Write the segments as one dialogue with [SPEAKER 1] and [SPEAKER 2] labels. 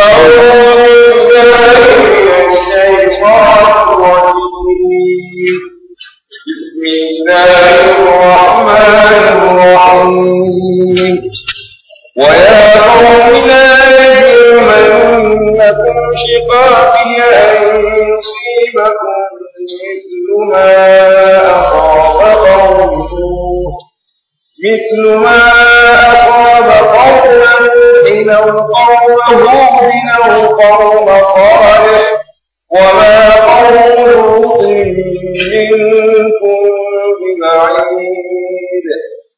[SPEAKER 1] بسم الله الرحمن الرحيم ويا قوم لا يجرمنكم شقاقي أن يصيبكم مثل ما أصاب قوم نوح مثل ما أصاب قوم نوح أو قوم هود أو قوم صالح وما قوم لوط منكم ببعيد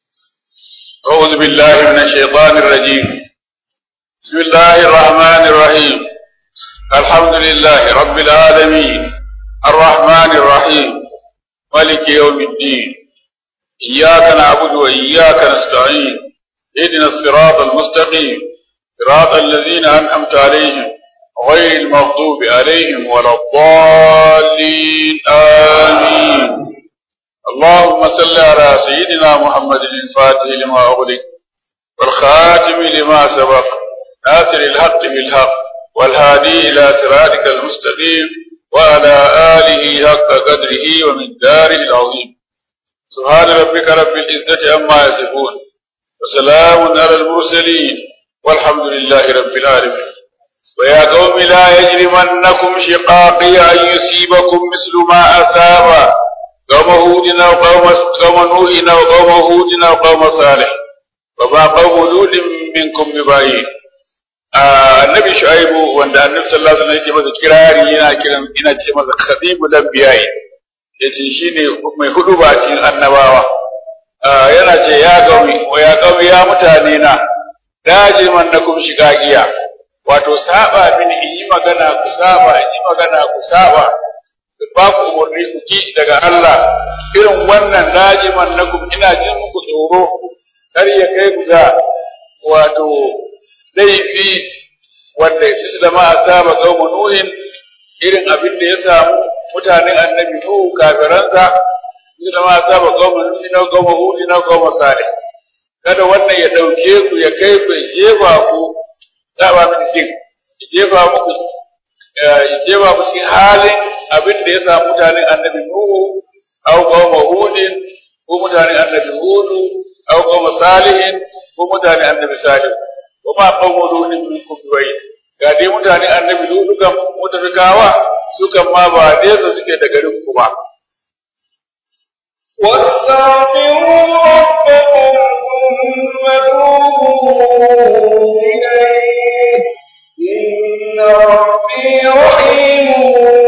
[SPEAKER 2] أعوذ بالله من الشيطان الرجيم بسم الله الرحمن الرحيم الحمد لله رب العالمين الرحمن الرحيم ملك يوم الدين إياك نعبد وإياك نستعين اهدنا الصراط المستقيم صراط الذين أنعمت عليهم غير المغضوب عليهم ولا الضالين آمين اللهم صل على سيدنا محمد الفاتح لما أغلق والخاتم لما سبق ناصر الحق بالحق والهادي إلى صراطك المستقيم وعلى آله حق قدره ومقداره العظيم سبحان ربك رب العزة عما يصفون وسلام على المرسلين والحمد لله رب العالمين ويا قوم لا يجرمنكم شقاقي أن يصيبكم مثل ما أصاب قوم هود أو قوم قوم نوح أو قوم هود أو قوم صالح وما قوم لوط منكم ببعيد annabi shu'aibu wanda annabi sallallahu alaihi wasallam yake masa kirari yana kiran ina ce masa khadimul anbiya'i yace shine mai hudu ba cikin annabawa yana ce ya gaumi wa ya gaumi ya mutane na dajiman na kum shigagiya wato saba bin in yi magana ku saba in yi magana ku saba ba ku umarni ku ki daga Allah irin wannan dajiman na kum ina jin muku tsoro kar ya kai ku ga wato laifi wanda ya fi da ma asaba qauma nuhin irin abin da ya samu mutanen annabi nuhu kafiransa fi da ma asaba qauma nuhin na qauma hud na qauma salih kada wannan ya dauke ku ya kai ku jefa ku zaba min kin jefa muku ya jefa ku cikin halin abin da ya samu mutanen annabi nuhu au qauma hud ko mutanen annabi hud au qauma salihin ko mutanen annabi salih kuma qawmu lutin minkum biwai ga dai mutane annabi lutu kan mutafikawa su kan ma ba nesa suke da garin ku ba
[SPEAKER 1] واستغفروا ربكم ثم توبوا إليه إن ربي رحيم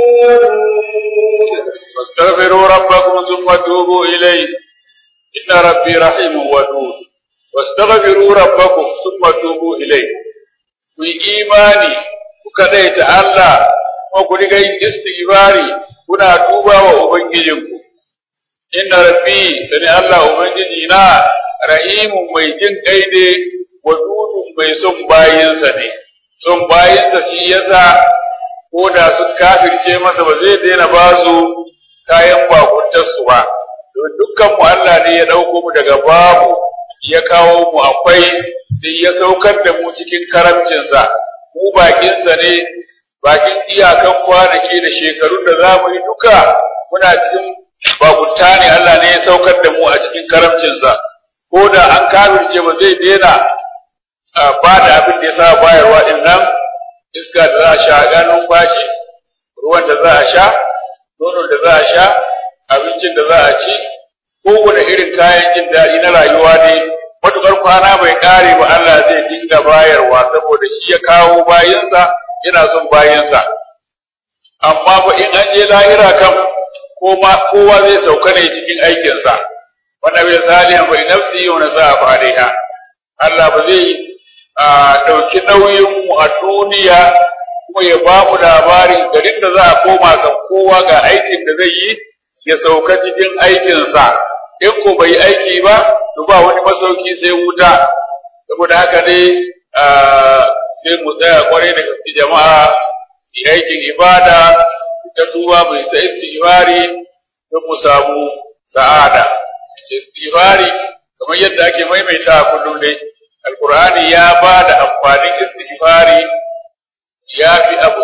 [SPEAKER 1] ودود
[SPEAKER 2] واستغفروا ربكم ثم توبوا إليه إن ربي رحيم ودود واستغفروا ربكم ثم توبوا إليه ku yi imani ku kadaita Allah kuma ku riga yin istighfari kuna tuba wa ubangijinku inna rabbi sani Allah ubangiji na rahimun mai jin kai ne wadudun mai son bayinsa ne son bayinsa shi yasa ko da sun kafirce masa ba zai daina ba su kayan bakuntarsu ba don dukkan mu Allah ne ya ɗauko mu daga babu ya kawo mu akwai sai ya saukar da mu cikin karamcinsa mu bakinsa ne bakin iyakan kwanaki da shekarun da za mu yi duka muna cikin bakunta ne Allah ne ya saukar da mu a cikin karamcinsa ko da an kafirce ba zai daina ba da abin da ya sa bayarwa din nan iska da za a sha ga numfashi ruwan da za a sha nonon da za a sha abincin da za a ci kowane irin kayan jin daɗi na rayuwa ne matuƙar kwana bai ƙare ba Allah zai dinga bayarwa saboda shi ya kawo bayinsa yana son bayinsa amma ba in an je lahira kan kowa zai sauka ne cikin aikinsa wanda bai salihan bai nafsi yau na sa a fariha Allah ba zai ɗauki nauyin mu a duniya kuma ya ba mu labarin garin da za a koma kan kowa ga aikin da zai yi ya sauka cikin aikinsa in ko bai aiki ba to ba wani masauki sai wuta saboda haka ne sai mu tsaya kwarai da gaske jama'a yi aikin ibada ta tuba mai ta istighfari don mu samu sa'ada istighfari kamar yadda ake maimaita a kullum dai alqur'ani ya ba da amfanin istighfari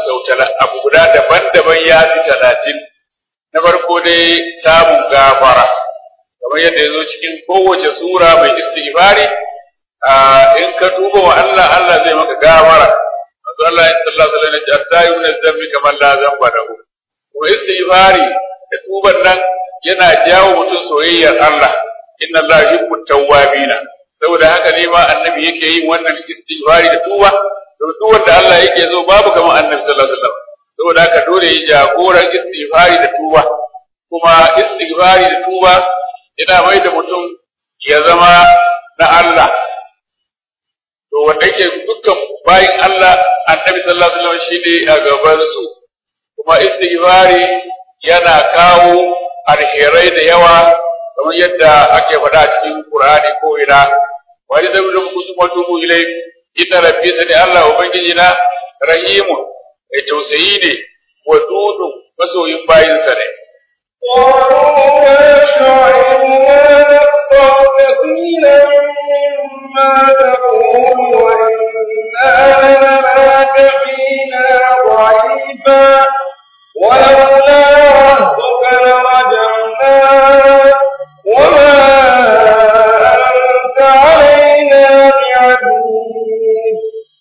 [SPEAKER 2] sau abu guda daban-daban ya fi talatin na farko dai samun gafara kamar yadda ya zo cikin kowace sura mai istighfari in ka tuba wa Allah Allah zai maka gafara manzo Allah sallallahu alaihi wasallam ya ta yi min zambi kamar la zamba lahu kuma istighfari da tuban nan yana jawo mutum soyayyar Allah inna Allah yuhibbu tawwabina saboda haka ne ma annabi yake yin wannan istighfari da tuba to duk wanda Allah yake zo babu kamar annabi sallallahu alaihi wasallam saboda haka dole yi jagoran istighfari da tuba kuma istighfari da tuba yana mai da mutum ya zama na Allah to wanda yake dukkan bayin Allah annabi sallallahu alaihi wasallam shine a gaban su kuma istighfari yana kawo alherai da yawa kamar yadda ake faɗa a cikin Qur'ani ko ina wa idza lam kusuma tubu ilay inna rabbi sani Allah ubangiji na rahimun mai tausayi ne wa dudu masoyin bayinsa ne
[SPEAKER 1] قالوا يا شعيب ما نفقه كثيرا مما تقول وإنا لنراك فينا ضعيفا ولولا رهتك لرجعناك وما أنت علينا بعزيز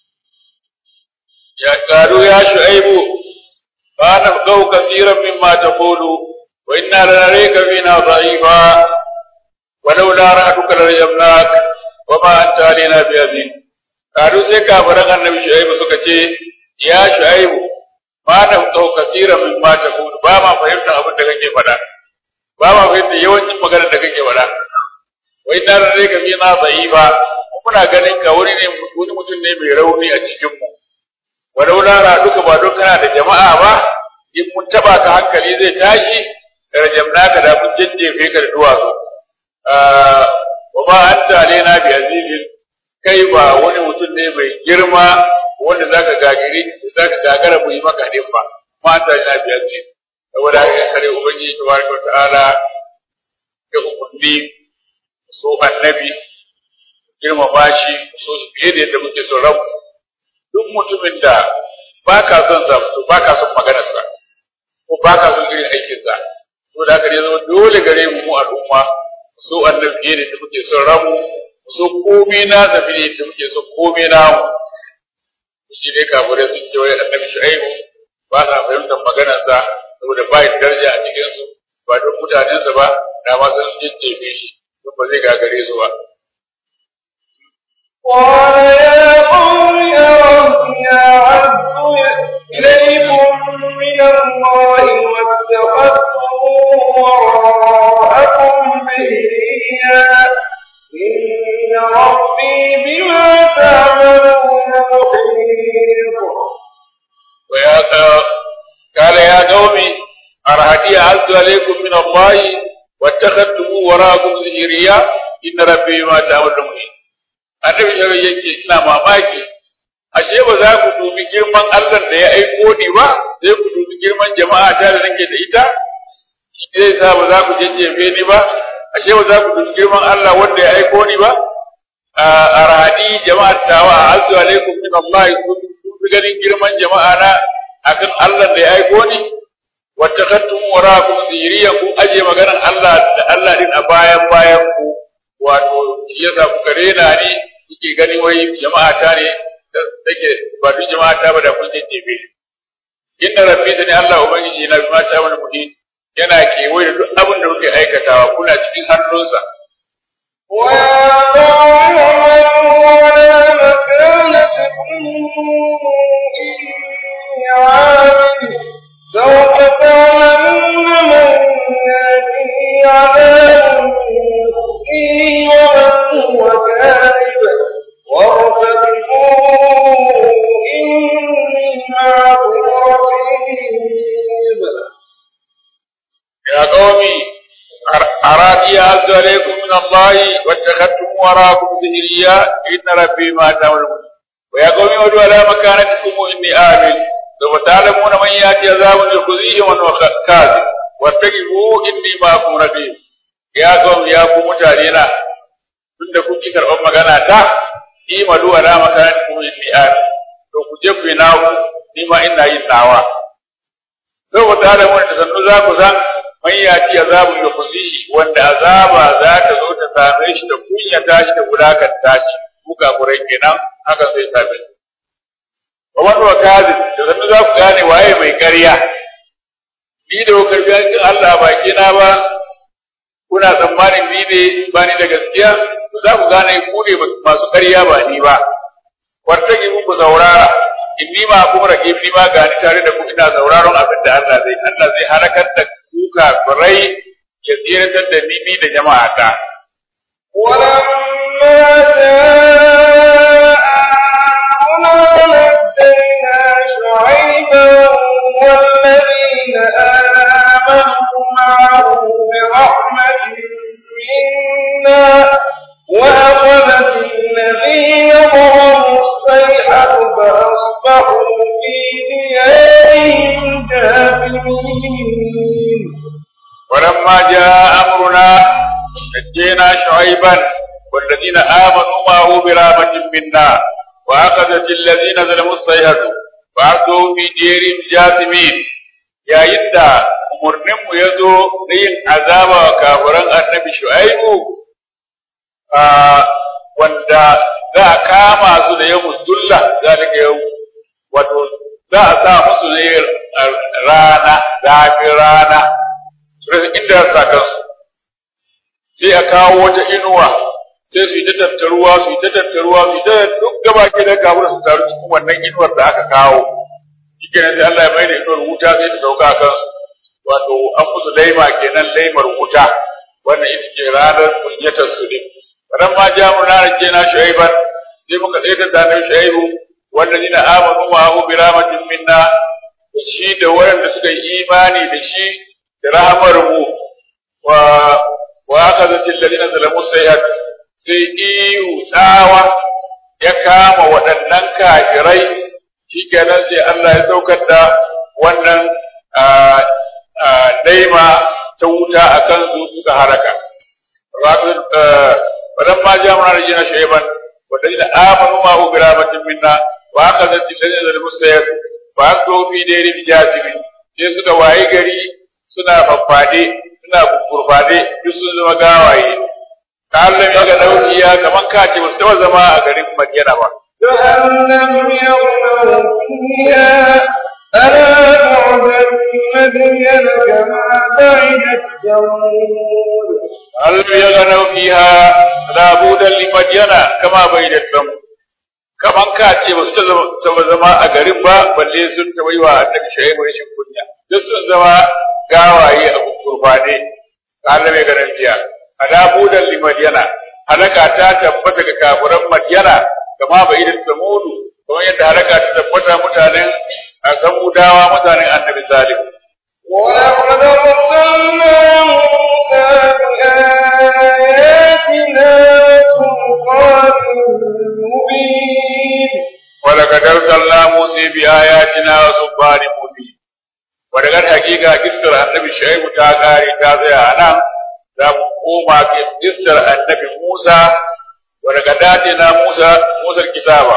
[SPEAKER 2] يا قالوا يا شعيب ما نفقه كثيرا مما تقول وإنا لنريك فينا ضعيفا ولولا رأتك لرجمناك وما أنت علينا بعزيز قالوا sai kafiran annabi Shu'aibu suka ce ya Shu'aibu ma da kau kasira min ma ta kudu ba ma fahimta abin da kake faɗa ba ma fahimta yawancin maganar da kake faɗa wai na rarrai ka fi na tsayi ba muna ganin ka wani ne wani mutum ne mai rauni a cikin mu walau lara duka ba don kana da jama'a ba in mun taba ka hankali zai tashi rajamna ka da mun jajjefe ka da duwatsu wa ba anta alaina bi azizin kai ba wani mutum ne mai girma wanda zaka gagiri zaka gagara mu yi maka din ba ma anta alaina bi azizin saboda haka kare ubangiji tabaraka ta'ala ya umarni so annabi girmama shi so su fiye da yadda muke son rabu duk mutumin da ba ka son sa to ba ka son maganarsa ko ba ka son irin aikinsa to da haka ne zama dole gare mu mu al'umma so annabi fiye da yadda muke son rabu so komai na zafi ne yadda muke son komai na mu shi dai kafirai sun ce wai annabi shu'aibu ba sa fahimtar maganarsa saboda ba da daraja a cikinsu ba don mutanensa ba da ma sun jejjefe shi don ba zai gagare su ba
[SPEAKER 1] قال يا قوم أرهني أعز إليكم من الله واتخذتم وراءكم ظهريا إن ربي بما تعملون محيط
[SPEAKER 2] ويا قال يا قوم أرهدي أعز عليكم من الله واتخذتم وراءكم ظهريا إن ربي بما تعملون محيط annabi shawai yake ina mamaki ashe ba za ku dubi girman Allah da ya aiko ni ba sai ku dubi girman jama'a ta da nake da ita zai sa ba za ku jajjefe ni ba ashe ba za ku dubi girman Allah wanda ya aiko ni ba a rahadi jama'a tawa azzu alaikum min Allah kun fi ganin girman jama'a na akan Allah da ya aiko ni wattakattum warakum ziriya ku aje maganar Allah da Allah din a bayan bayan ku wato shi yasa kuka rena ni kuke gani wai jama'a ta ne da take ba duk jama'a ta ba da kun jejjebe inna rabbi sani Allah ubangiji na bi mata wani muhin yana kewaye da duk abin da kuke aikatawa kuna cikin hannunsa
[SPEAKER 1] ويا قوم اعملوا على مكانتكم إني عامل سوف تعلمون من يأتيه عذاب يخزيه ومن هو كاذب وارتقبوا إني معكم رقيب
[SPEAKER 2] يا قومي أرادي أعز عليكم من الله واتخذتم وراءكم ظهريا إن ربي ما تعملون ويا قومي ادعوا على مكانتكم إني آمن سوف تعلمون من يأتي عذاب يخزيه ومن هو كاذب واتقوا إني معكم رقيب يا قوم يا قوم متعلينا tunda kun ki karɓar magana ta imadu ala makanatikum inni amin to ku je ku yi naku ni ma ina yin nawa saboda da mun da sannu za ku san man yati azabun yukhzihi wanda azaba za ta zo ta same shi da kunya tashi da wulakanta shi kuka kurai kenan haka zai same shi wa wani wa kazin da sannu za ku gane waye mai ƙarya ni da ku karbi hakkin Allah a baki na ba kuna tsammanin ni ne ba ni da gaskiya to za ku gane ku ne masu ƙarya ba ni ba wartaki ku saurara inni ma kuma rake ni ma gani tare da ku ina sauraron abin da Allah zai Allah zai halakar da ku kafirai ya tsiratar da ni ni da jama'ata
[SPEAKER 1] ولما جاء أمرنا نجينا شعيبا والذين آمنوا معه برحمة منا وأخذت الذين ظلموا الصيحة فأصبحوا في ديارهم جاثمين
[SPEAKER 2] ولما جاء أمرنا نجينا شعيبا والذين آمنوا معه برحمة منا وأخذت الذين ظلموا الصيحة وعبدوا في ديرهم جاثمين يا يدا umarninmu ya zo na yin azaba wa kafiran annabi shu'aibu wanda za a kama su da yau musulla zalika yau wato za a sa musu ne rana zafin rana su rasa inda sa kansu sai a kawo wata inuwa sai su yi ta tattaruwa su yi ta tattaruwa su yi ta duk gaba ke da kafin su taru cikin wannan inuwar da aka kawo shi kenan sai Allah ya mai da inuwar wuta sai ta sauka a kansu wato an musu laima kenan laimar wuta wannan ita ce ranar kunyatar su ne ran ma ja mu na rage na shuaiban sai muka tsaye da annabi shuaibu wanda ni na amanu ma hu bi rahmatin minna da shi da waɗanda suka yi imani da shi da rahamar mu wa wa akhadhat alladhina zalamu sayyi'at sai iyu tsawa ya kama waɗannan kafirai shikenan sai Allah ya saukar da wannan daima ta wuta a kansu suka haraka. Wadan ma ja muna rajina shaiban, wadda ina amanu ma hu biramatin minna, wa aka zanci da zai musayar, ba aka zo fi da yin jasibi, sai suka waye gari suna faffade, suna kurfade, duk sun zama gawaye. Ta Allah ya ga nau'iya kaman ka ce ba su taɓa zama a garin Madina ba.
[SPEAKER 1] جهنم يغلو فيها ألا بعدا مدين كما بعدت ثمود
[SPEAKER 2] هل يغنوا فيها لا بودا لمدينة كما بيدت ثمود kaman ka ce ba su taɓa zama a garin ba balle sun taɓa yi wa annabi shaibu rashin kunya duk sun zama gawaye a kurfane Allah mai ganin biya ala budan li madyana halaka ta tabbata ga kafiran madyana kama bai da samudu kamar yadda halaka ta tabbata mutanen a samudawa mutanen annabi salim
[SPEAKER 1] ولقد أرسلنا موسى بآياتنا سلطان مبين
[SPEAKER 2] ولقد أرسلنا موسى بآياتنا وسلطان مبين ولقد حقيقة قصر النبي شعيب تاغاري تازي أنا za mu koma ga kissar annabi Musa wa daga datina Musa Musa kitaba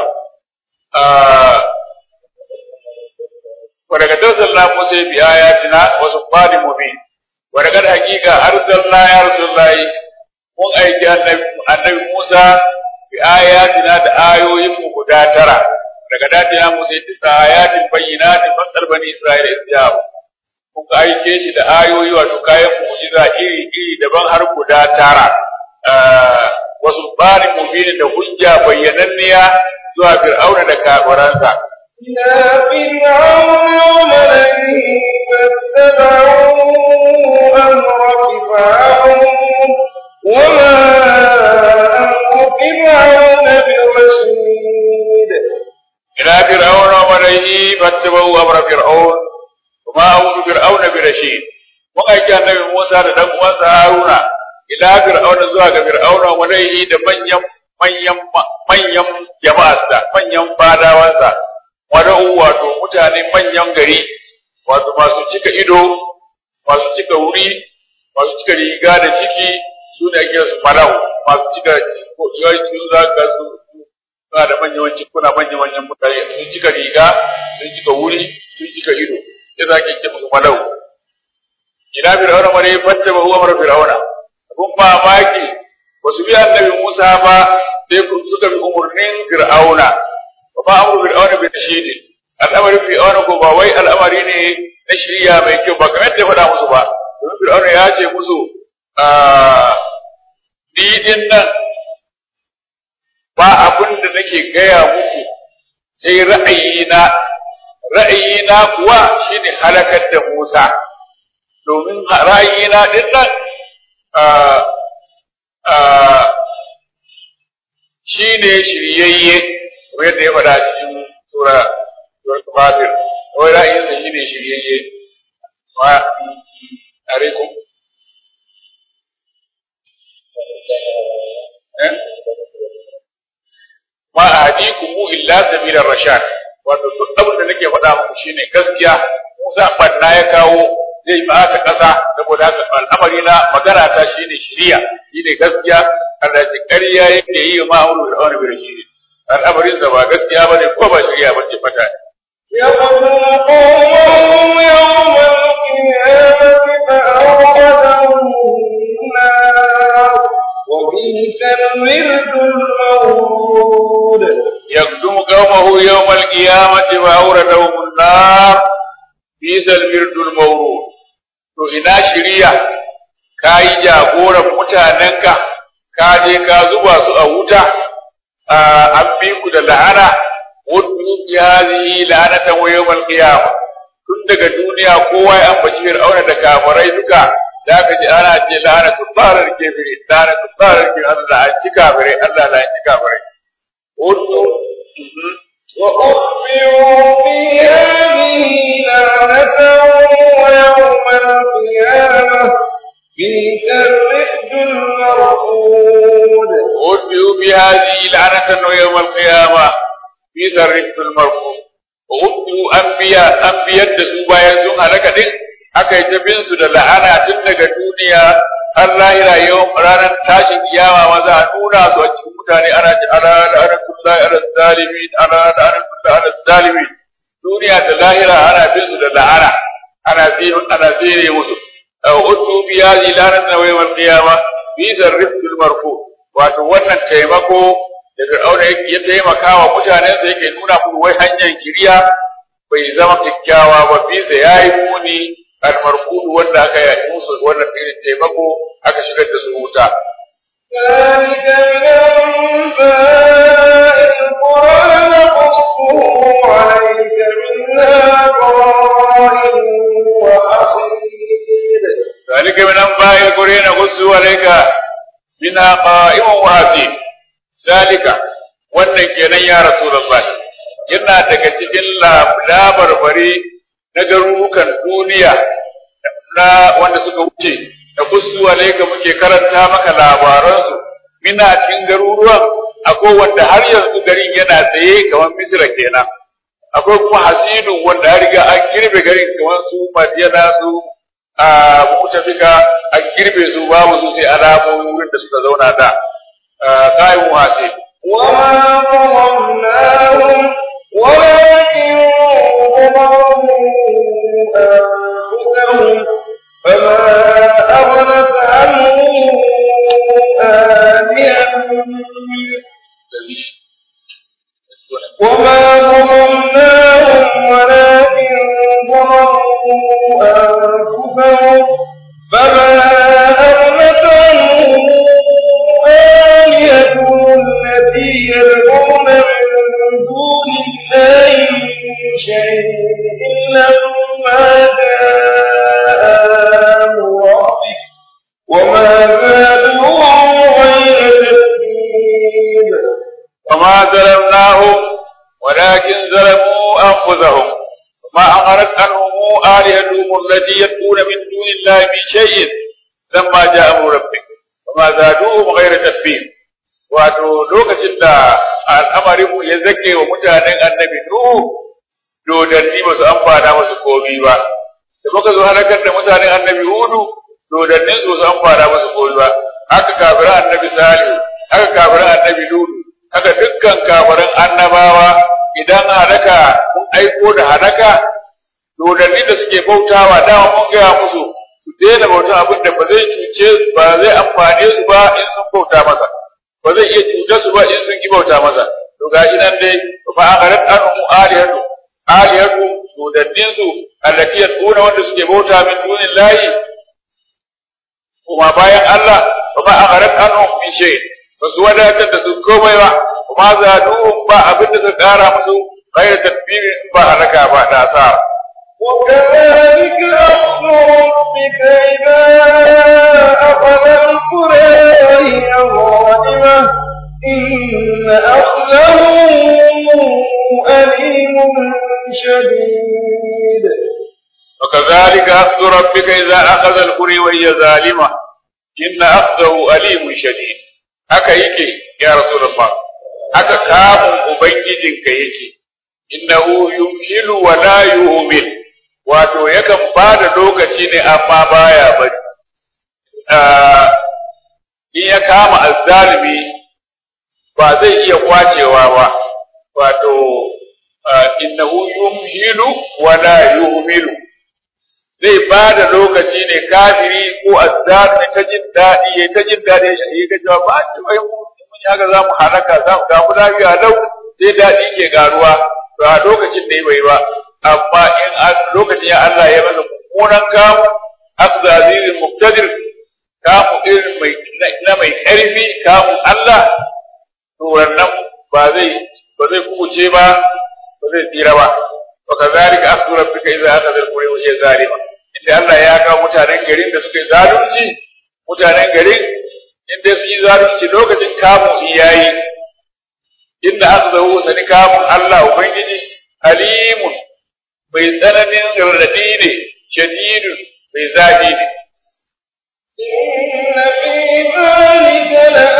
[SPEAKER 2] wa daga tazalla Musa bi ayatina wa subhani mubin wa daga hakika arsalna ya rasulullahi mun aiki annabi annabi Musa bi ayatina da ayoyin mu guda tara daga datina Musa tisa ayatin bayyinatin fasar bani Isra'ila isya'u kuka aike shi da ayoyi wato kayan mu'jiza iri iri daban har guda tara wasu tsarin mubini da hujja bayyananniya zuwa fir'auna da kafiransa
[SPEAKER 1] إلى فرعون وملئه فاتبعوا أمر فرعون وما أمر فرعون برشيد
[SPEAKER 2] ila fir'auna wa malaihi fattabau amra fir'aun kuma amru fir'auna bi rashid mun aiki annabi Musa da dan uwansa Haruna ila fir'auna zuwa ga fir'auna wa malaihi da manyan manyan manyan jama'arsa manyan fadawansa wada'u wato mutane manyan gari wato masu cika ido masu cika wuri masu cika riga da ciki su ne ake su falau masu cika ko yawancin za ka su suna da manyan wancan kuna manyan wancan mutane sun cika riga sun cika wuri sun cika ido ya za ki ce musu malau ina fir'auna mare fatta ba huwa mara fir'auna abun mamaki ba su bi annabi Musa ba sai suka bi umurnin fir'auna ba ma amru fir'auna bi tashidi al'amarin fir'auna ko ba wai al'amari ne na shirya mai kyau ba kamar da ya faɗa musu ba domin fir'auna ya ce musu ni din nan ba abin da nake gaya muku sai ra'ayina ra'ayina kuwa shine halakar da Musa domin ra'ayina din nan shine shiryayye wanda ya faɗa cikin sura sura Fatir wai ra'ayinsa shine shiryayye wa alaikum ma ahdikum illa sabila rashad wato duk abin da nake faɗa muku shine gaskiya Musa banna ya kawo zai bata ƙasa saboda haka al'amari na magana ta shine shiriya shine gaskiya Allah ce ƙarya yake yi ma amru da wani bi shine al'amarin sa ba gaskiya bane ko ba shiriya bace fata ne
[SPEAKER 1] يقتل قومه يوم القيامة فأوردهم النار وبئس الورد المورود
[SPEAKER 2] يقدم قومه يوم القيامة فأوردهم النار بئس الورد المورود to ina shiriya ka yi jagoran mutanenka ka je ka zuba su a wuta an bi ku da la'ana wadda bi hadhihi la'anatan wa yawm al-qiyamah tun daga duniya kowa ya ambaci fir'auna da kafirai duka da aka ji ana ce la'anatu tsarar kafiri la'anatu tsarar kafiri Allah an ci kafirai Allah la ci kafirai wadda
[SPEAKER 1] وأخبروا في هذه لعنة ويوم القيامة بئس الرفد المرفود
[SPEAKER 2] ودعوا بهذه لعنة ويوم القيامة في سرقة المرفوض ودعوا أنبياء أنبياء da su bayan sun halaka din aka yi ta bin su da la'ana tun daga duniya har lahira yau ranar tashin kiyama ma za a nuna su a cikin mutane ana ji ala da ana kullahi ala zalimin ala da ana kullahi ala zalimin duniya da lahira ana bin su da la'ana ana zire ana zire musu uddu bi hadhihi la'natan wa yawm al-qiyama bi zarrifil marfu wato wannan taimako da Fir'auna ya taimaka wa mutanen sa yake nuna musu wai hanyar kiriya bai zama kyakkyawa ba bisa yayi muni al-marfu wanda aka yi musu wannan irin taimako aka shigar da su wuta
[SPEAKER 1] ذلك من أنباء القرى نقصه عليك منها قائم وحصيد
[SPEAKER 2] ذلك من أنباء القرى نقصه عليك منها قائم وحصيد ذلك wannan kenan ya Rasulullah yana daga cikin labarbari na garurukan duniya na wanda suka wuce da kusu alaika muke karanta maka labaransu mina cikin garuruwan akwai wanda har yanzu garin yana tsaye kamar Misra kenan akwai kuma hasidun wanda har riga an girbe garin kamar su Madiyana su a Mutafika an girbe su babu su sai alamomin wurin da suka zauna da kayan hasid
[SPEAKER 1] وما ظلمناهم ولكن ظلموا أنفسهم فما أغنت عنهم آلهتهم وما ظلمناهم ولكن ظلموا أنفسهم فما أغنت عنهم آلهتهم التي يدعون من دون الله من شيء لما جاء أمر ربك وما زادوهم غير تتبيب
[SPEAKER 2] وما ظلمناهم ولكن ظلموا أنفسهم وما أمرت عنهم آلهتهم التي يدعون من دون الله من شيء لما جاء أمر ربك وما زادوهم غير تتبيب wato lokacin da al'amarinmu ya zake wa mutanen annabi Nuhu dodanni ba su amfana musu komi ba da muka zo halakar da mutanen annabi Hudu dodannin su su amfana musu komi ba haka kafiran annabi Salihu haka kafiran annabi Lutu haka dukkan kafirin annabawa idan halaka mun aiko da halaka dodanni da suke bautawa dama mun gaya musu su daina bauta abin da ba zai cuce ba zai amfane su ba in sun bauta masa ba zai iya cutar su ba in sun ki bauta masa to gashi nan dai fa agarat anhum alihatu alihatu dodannin su allati yaduna wanda suke bauta min dunillahi kuma bayan Allah fa agarat anhum min shay ba su wadatar da su komai ba kuma zaduhum ba abin da su kara musu غير تدبير ba halaka ba da asara
[SPEAKER 1] وكذلك أخذ ربك إذا أخذ القرى وهي ظالمة إن أخذه أليم شديد
[SPEAKER 2] وكذلك أخذ ربك إذا أخذ القرى وهي ظالمة إن أخذه أليم شديد haka yake ya Rasulullah haka kamun ubangijinka yake innahu yumhilu wa la yu'min wato yakan ba da lokaci ne amma baya bari in ya kama azzalimi ba zai iya kwacewa ba wato innahu yumhilu wa la yu'milu zai ba da lokaci ne kafiri ko azzalimi ta jin daɗi ya ta jin daɗi ya ga cewa ba ta bai mu mun haka za mu halaka za mu ga mu lafiya lau sai daɗi ke garuwa to a lokacin da bai ba amma in lokacin ya Allah ya masa mummunan kamu afza azizin muqtadir kamu irin mai na mai ƙarfi kamu Allah to wannan ba zai ba zai kubuce ba ba zai tsira ba wa kazalika akhdhu rabbika idza akhadha al-qura wa hiya zalima sai Allah ya ga mutanen garin da suka yi zalunci mutanen garin inda su yi zalunci lokacin kamu iyayi inda akhdahu sani kamun Allah ubangiji alimun bai tsananin radadi ne shadidun bai zafi ne
[SPEAKER 1] إن في ذلك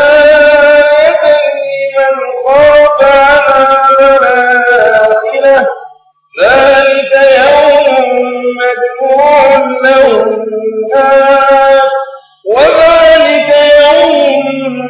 [SPEAKER 1] لآية لمن خاف عذاب الآخرة ذلك يوم مجموع له الناس وذلك يوم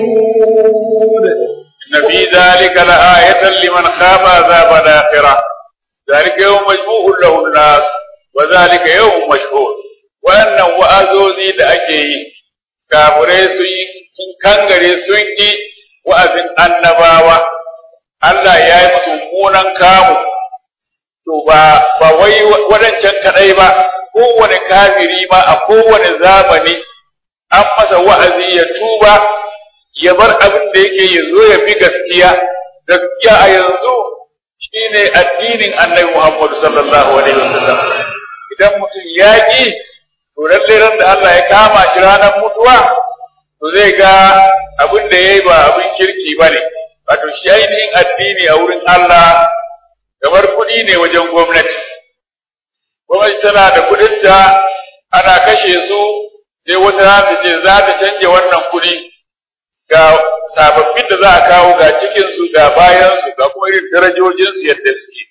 [SPEAKER 1] مشهود
[SPEAKER 2] إن في ذلك لآية لمن خاف عذاب الآخرة ذلك يوم مجموع له الناس وذلك يوم مشهود wannan wa'azozi da ake yi kafirai sun yi sun kangare sun yi wa'azin annabawa Allah ya yi musu munan kamu to ba ba wai wadancan kadai ba kowane kafiri ma a kowane zamani an masa wa'azi ya tuba ya bar abin da yake ya zo ya bi gaskiya gaskiya a yanzu shine addinin annabi Muhammad sallallahu alaihi wasallam idan mutum ya ki to lalle ran da Allah ya kama shi ranar mutuwa to zai ga abin da yayi ba abin kirki bane wato shi ainihin addini a wurin Allah kamar kuɗi ne wajen gwamnati gwamnati tana da kuɗinta ana kashe su sai wata rana ce za ta canje wannan kuɗi ga sababbin da za a kawo ga cikinsu ga bayansu ga kuma irin darajojinsu yadda suke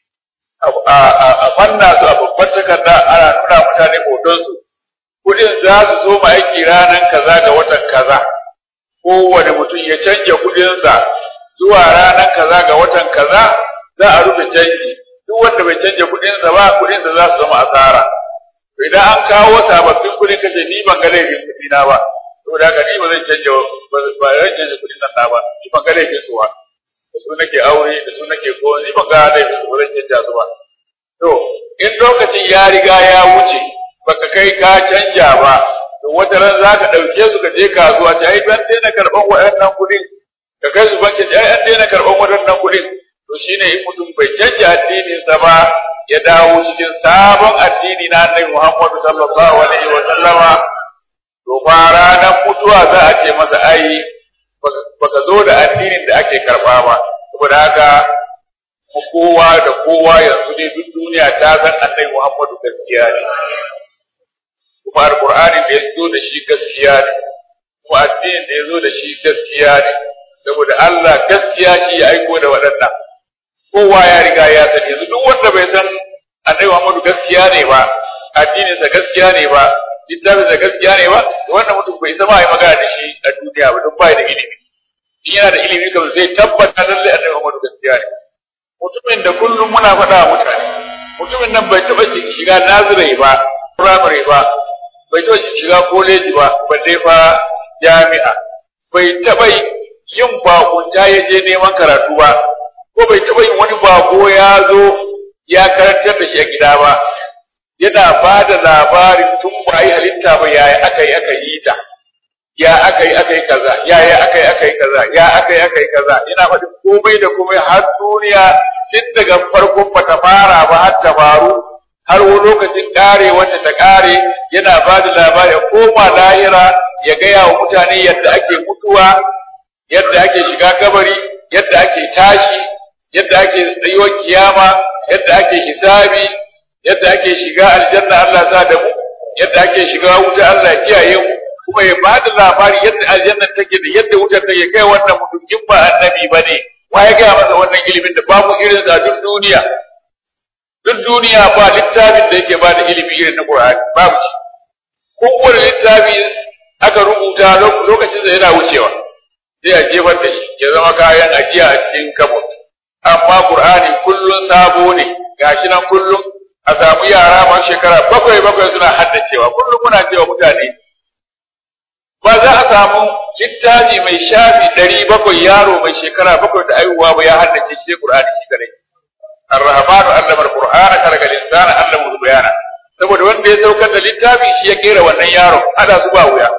[SPEAKER 2] a fanna su a babban takarda ana nuna mutane hotonsu kudin za su zo ma aiki ranar kaza ga watan kaza kowane mutum ya canja kudinsa zuwa ranar kaza ga watan kaza za a rufe canji duk wanda bai canja kudinsa ba kudinsa za su zama asara idan an kawo sababbin kudin kace ni ban ga laifin kudina ba saboda haka ni ba zai canja ba zai canja kudin nan na ba ni ban ga laifin su ba da su nake aure da su nake ko ni ban ga laifin su ba zan canja su ba to in lokacin ya riga ya wuce baka kai ka canja ba to wata ran za ka ɗauke su ka je kasuwa ta ai ban daina karɓan waɗannan kuɗin ka kai su banki ai an daina karɓan waɗannan kuɗin to shine in mutum bai canja addininsa ba ya dawo cikin sabon addini na Annabi Muhammad sallallahu alaihi wa sallama to fa ranar mutuwa za a ce masa ai baka zo da addinin da ake karɓa ba saboda haka kowa da kowa yanzu ne duk duniya ta san Annabi Muhammadu gaskiya ne kuma alqur'ani da ya zo da shi gaskiya ne kuma addinin da ya zo da shi gaskiya ne saboda Allah gaskiya shi ya aiko da waɗannan kowa ya riga ya sani yanzu duk wanda bai san Annabi Muhammadu gaskiya ne ba addininsa gaskiya ne ba littafinsa gaskiya ne ba wannan mutum bai zama yi magana da shi a duniya ba duk bai da ilimi in yana da ilimi kam zai tabbata lalle annabi Muhammadu gaskiya ne mutumin da kullum muna faɗa wa mutane mutumin nan bai taɓa shiga nazirai ba firamare ba bai taɓa shiga koleji ba balle fa jami'a bai taɓa yin bakunta ya je neman karatu ba ko bai taɓa yin wani bako ya zo ya karantar da shi a gida ba yana ba da labarin tun ba yi halitta ba yaya aka yi aka yi ta ya aka yi aka yi kaza ya ya aka yi aka yi kaza ya aka yi aka yi kaza yana faɗi komai da komai har duniya tun daga farkon ba ta fara ba har ta faru har wani lokacin ƙare wacce ta ƙare yana ba da labari koma lahira ya gaya wa mutane yadda ake mutuwa yadda ake shiga kabari yadda ake tashi yadda ake tsayuwar kiyama yadda ake hisabi yadda ake shiga aljanna Allah za da mu yadda ake shiga wuta Allah kiyaye mu kuma ya bada labari yadda aljanna take da yadda wutar take kai wannan mutum in ba annabi bane wa ya gaya masa wannan ilimin da babu irin sa duk duniya duk duniya ba littafin da yake bada ilimi irin na Qur'ani babu shi kowane littafi aka rubuta lokacin da yana wucewa sai a jefar da shi ya zama kayan ajiya a cikin kabut amma Qur'ani kullun sabo ne gashi nan kullum a samu yara ma shekara bakwai bakwai suna haddacewa kullum muna cewa mutane ba za a samu littafi mai shafi ɗari bakwai yaro mai shekara bakwai da aihuwa ba ya haddace shi Qur'ani shi kadai Ar-Rahmanu allama al-Qur'ana khalaqa al-insana allama bayana saboda wanda ya saukar da littafi shi ya kera wannan yaro ada su ba wuya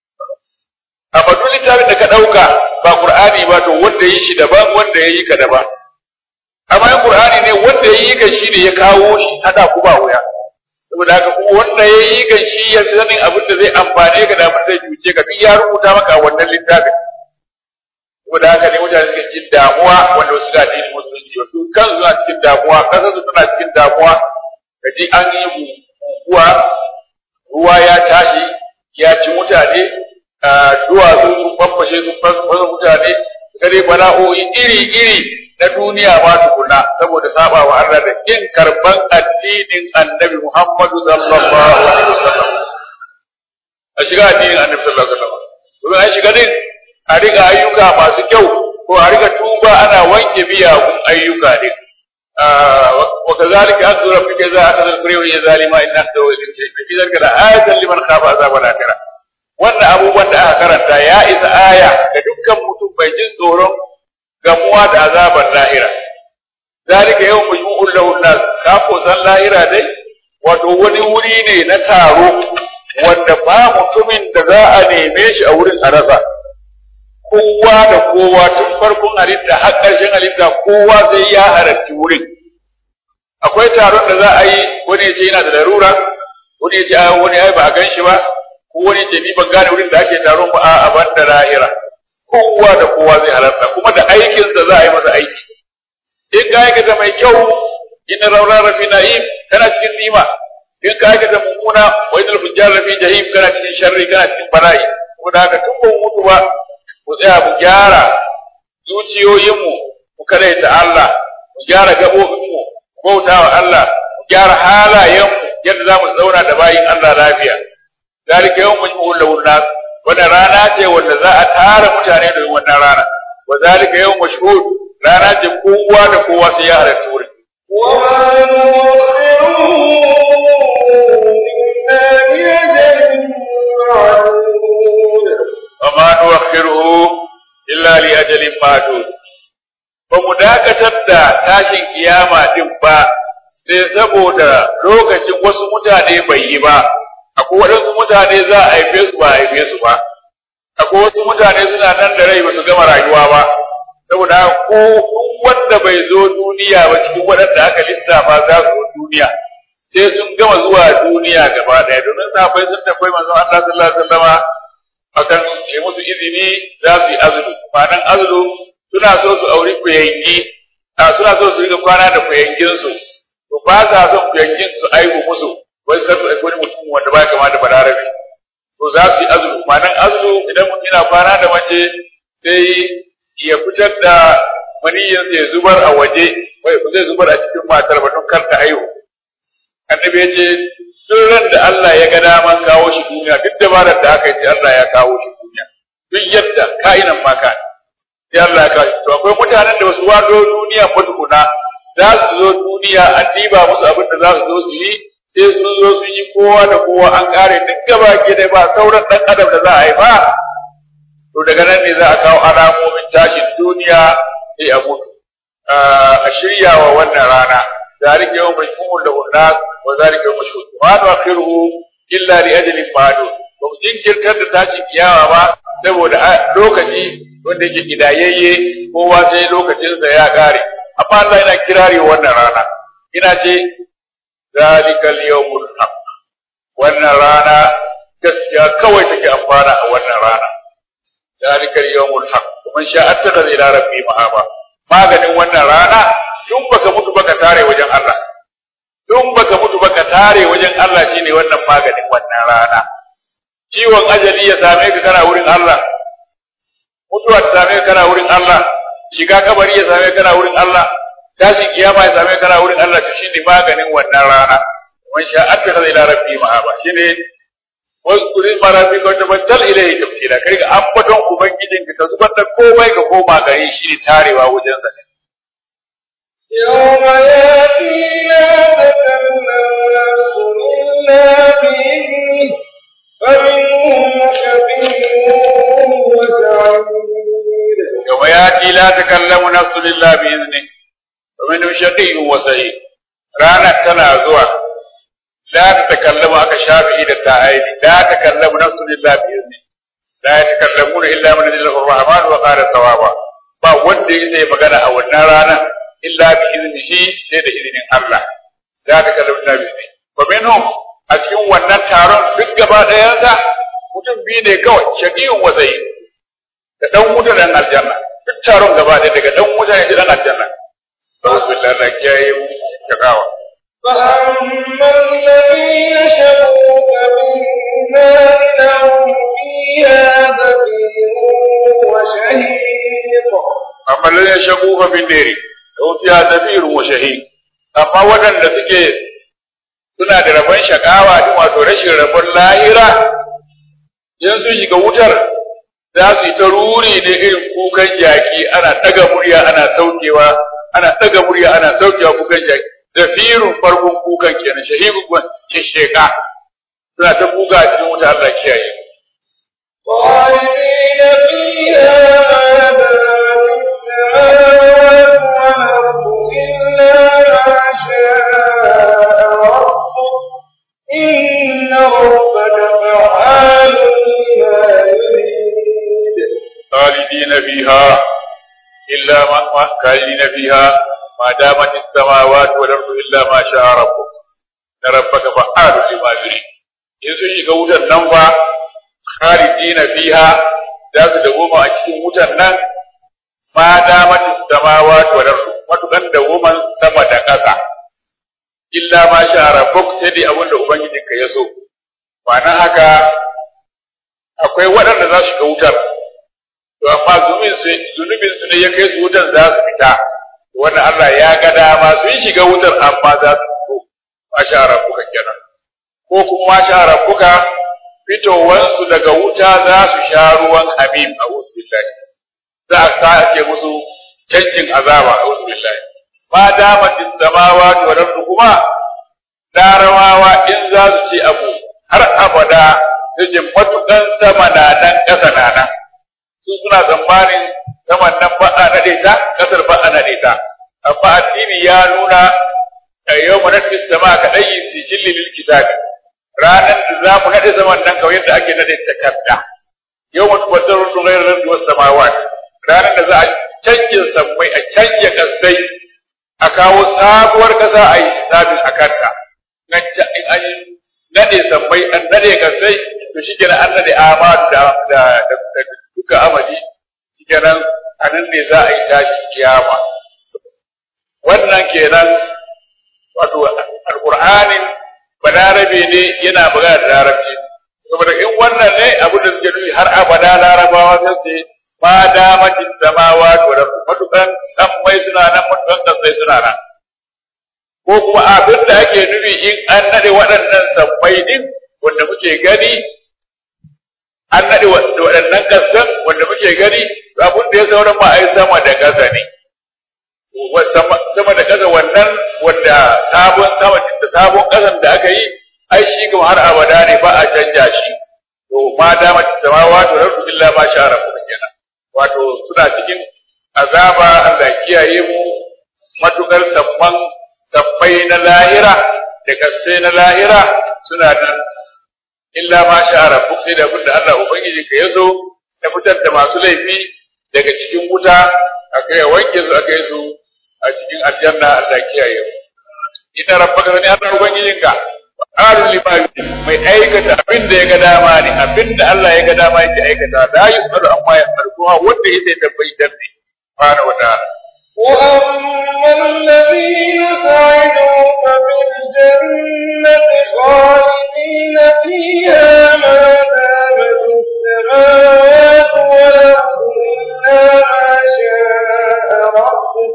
[SPEAKER 2] amma duk littafin da ka dauka ba Qur'ani ba to wanda yi shi daban wanda yayi ka daban amma in Qur'ani ne wanda yayi ka shi ne ya kawo shi hada ku ba wuya saboda haka kuma wanda yayi ka shi ya sanin abin da zai amfane ka da abin da zai cuce ka duk ya rubuta maka wannan littafin saboda haka ne mutane suke cikin damuwa wanda wasu da addinin musulunci wasu kansu suna cikin damuwa kasar su tana cikin damuwa kaji an yi guguwa ruwa ya tashi ya ci mutane duwatsu sun famfashe sun fasa mutane kare bala'o'i iri-iri na duniya ma tukuna saboda saba wa Allah da kin karban addinin Annabi Muhammadu sallallahu alaihi wasallam a shiga addinin Annabi sallallahu alaihi wasallam kuma an shiga din a riga ayyuka masu kyau ko a riga tuba ana wanke miyagun ayyuka din wa kazalika akhdhu rabbika idza akhadha al-qura wa hiya zalima inna akhdahu ilayhi shadid fi dhalika la'ayatan liman khafa azab al-akhirah wannan abubuwan da aka karanta ya isa aya ga dukkan mutum bai jin tsoron gamuwa da azabar lahira zalika yau majmu'ul lahu nas ka ko san lahira dai wato wani wuri ne na taro wanda ba mutumin da za a neme shi a wurin a rasa kowa da kowa tun farkon halitta har ƙarshen halitta kowa sai ya halarci wurin akwai taron da za a yi wani ya ce yana da larura wani ya ce a wani ai ba a gan shi ba ko wani ce ni ban gane wurin da ake taron ba a ban da lahira kowa da kowa zai halarta kuma da aikinsa za a yi masa aiki in ka aikata mai kyau inna raura rafi na'im kana cikin nima in ka aikata mummuna wa inal fujjar rafi jahim kana cikin sharri kana cikin bala'i kuma da haka tun ba mu mutu ba mu tsaya mu gyara zuciyoyinmu mu kadaita Allah mu gyara gabobinmu mu bauta wa Allah mu gyara halayenmu yadda za mu zauna da bayin Allah lafiya zalika yawm majmu'ul lahun nas wannan rana ce wanda za a tara mutane da wannan rana wa zalika yawm mashhud rana ce kowa da kowa sai ya halarci wurin وما نؤخره إلا لأجل معدود ba mu dakatar da tashin kiyama din ba sai saboda lokacin wasu mutane bai yi ba akwai waɗansu mutane za a haife su ba a haife su ba akwai wasu mutane suna nan da rai ba su gama rayuwa ba saboda ko wanda bai zo duniya ba cikin waɗanda aka lissafa za su zo duniya sai sun gama zuwa duniya gaba ɗaya domin sahabbai sun tafi manzon Allah sallallahu alaihi wasallama akan yi musu izini za su yi azulu ma'anan azulu suna so su auri kuyangi a suna so su riga kwana da kuyangin su to ba sa son kuyangin su aihu musu wai sai su aiki wani mutum wanda ba kama da balarabe to za su yi azulu ma'anan azulu idan mutum yana kwana da mace sai ya fitar da maniyin sai zubar a waje wai ba zai zubar a cikin matar ba don kar ta aihu annabi ya ce duk ran da Allah ya ga daman kawo shi duniya duk dabarar da aka yi Allah ya kawo shi duniya duk yadda ka'inan ma ka sai Allah ya kawo to akwai mutanen da wasu wado duniya ba tukuna za su zo duniya an diba musu abin da za su zo su yi sai sun zo sun yi kowa da kowa an kare duk gaba ke da ba sauran dan adam da za a yi ba to daga nan ne za a kawo alamomin tashin duniya sai a mutu a shirya wa wannan rana ذلك يوم يقوم له الناس وذلك يوم مشهود ما نؤخره إلا لأجل معلوم ba mu jinkirtar da tashin kiyawa ba saboda lokaci wanda yake gidayayye kowa sai lokacinsa ya kare amma Allah yana kirari wannan rana ina ce zalikal yawmul haq wannan rana gaskiya kawai take amfana a wannan rana zalikal yawmul haq kuma sha attaka ila rabbi ma'aba maganin wannan rana tun baka mutu baka tare wajen Allah tun baka mutu baka tare wajen Allah shine wannan maganin wannan rana ciwon ajali ya same ka kana wurin Allah mutuwa ta same ka kana wurin Allah shiga kabari ya same ka kana wurin Allah tashin kiyama ya same ka kana wurin Allah to shine maganin wannan rana man sha attakhadha ila rabbi ma'aba shine wasu marabi ka tabattal ilayhi tafsira kai ga ambaton ubangijinka ka zubar da komai ka koma gare shi ne tarewa wajen sa
[SPEAKER 1] يوم ياتي لا تكلم نفس إلا بإذنه فمنهم شقي وسعيد
[SPEAKER 2] يوم ياتي لا تكلم نفس إلا بإذنه ومنهم شقي وسعيد رانا تنا زوا لا تتكلم aka shafi ida ta aini la takallamu nafsun illa bi izni la yatakallamuna illa man yadillahu ar-rahman wa qala tawaba ba wanda yake magana a wannan rana illa bi iznihi sai da izinin Allah za ta kallamu na bizni wa minhum a cikin wannan taron duk gaba ɗayan sa mutum biyu ne kawai shaqiyun wa sayyid da dan wuta dan aljanna duk taron gaba ɗaya daga dan wuta ne dan aljanna sallallahu alaihi wa sallam kiyaye mu shakawa
[SPEAKER 1] فأما الذين شقوا فبالنار لهم فيها زفير وشهيق
[SPEAKER 2] amma lalle shagu fa bin dare don fiya zafirun wa shahid amma waɗanda suke suna da rabon shakawa din wato rashin rabon lahira in sun shiga wutar za su yi ta ruri ne irin kukan jaki ana ɗaga murya ana saukewa ana ɗaga murya ana saukewa kukan jaki zafirun farkon kukan kenan shahidun kuma shesheka suna ta kuka a cikin wuta Allah kiyaye
[SPEAKER 1] خالدين فيها ما دامت السماوات والأرض إلا ما شاء ربك إن ربك فعال لما يريد
[SPEAKER 2] خالدين فيها إلا ما ما- خالدين فيها ما دامت السماوات والأرض إلا ما شاء ربك إن ربك فعال لما يريد in sun shiga wutan nan ba khalidina fiha za su dawoma a cikin wutan nan ma damat samawati wal ardu matukan dawoman sama da ƙasa illa ma sha rabbuk sai dai abinda ubangijinka ya so ma'ana haka akwai waɗanda za su shiga wutar to amma zunubin su zunubin su ne ya kai su wutar za su fita wannan Allah ya ga dama sun shiga wutar amma za su fito ma sha rabbuka kenan ko kuma ma sha rabbuka fitowansu daga wuta za su sha ruwan habib a wuzu billahi za a sake musu canjin azaba a wuzu billahi ma damatis samawati wal ardu kuma larabawa in za su ce abu har abada yake matukan sama na nan ƙasa na nan su suna tsammanin saman nan ba a nade ta ƙasar ba a nade ta amma addini ya nuna a yau mu nade sama ka dai sijilli lil kitabi ranan da za mu nade saman nan kawai yadda ake nade takarda yau mu tabbatar da ghairu rabbi was samawat ranan da za a canje sammai a canje kasai a kawo sabuwar kasa a yi hisabin a kanta nan ta in an yi nade sammai an nade kasai to shi kenan an nade amadu da da da duka amadi shi kenan a nan ne za a yi tashi kiyama wannan kenan wato alqur'anin balarabe ne yana magana da larabci saboda in wannan ne abu da suke nufi har abada larabawa sai su ma damatin samawa to da matukan sammai suna nan matukan kasai suna nan ko kuma abin da ake nufi in an nade waɗannan sammai din wanda muke gani an nade waɗannan kasan wanda muke gani abin da ya sauran ma ai sama da ƙasa ne sama da ƙasa wannan wanda sabon sama da sabon ƙasan da aka yi ai shi kuma har abada ne ba a canja shi to ma dama samawa to rabbu illa ma sha rabbuka kenan wato suna cikin azaba Allah kiyaye mu matukar sabban sabbai na lahira da kasai na lahira suna nan illa ma sha rabbuk sai da abin da Allah ubangiji ka yaso ya fitar da masu laifi daga cikin wuta aka yi wanke su aka yi su a cikin aljanna Allah kiyaye mu ina rabbaka ne Allah ubangijinka qalu libadi mai aikata abin da ya ga dama ne abin da Allah ya ga dama yake aikata la yusalu amma ya kuma wanda yake tabbatar ne subhanahu wa ta'ala
[SPEAKER 1] وأما الذين سعدوا ففي الجنة خالدين فيها ما دامت السماوات والأرض إلا ما شاء ربك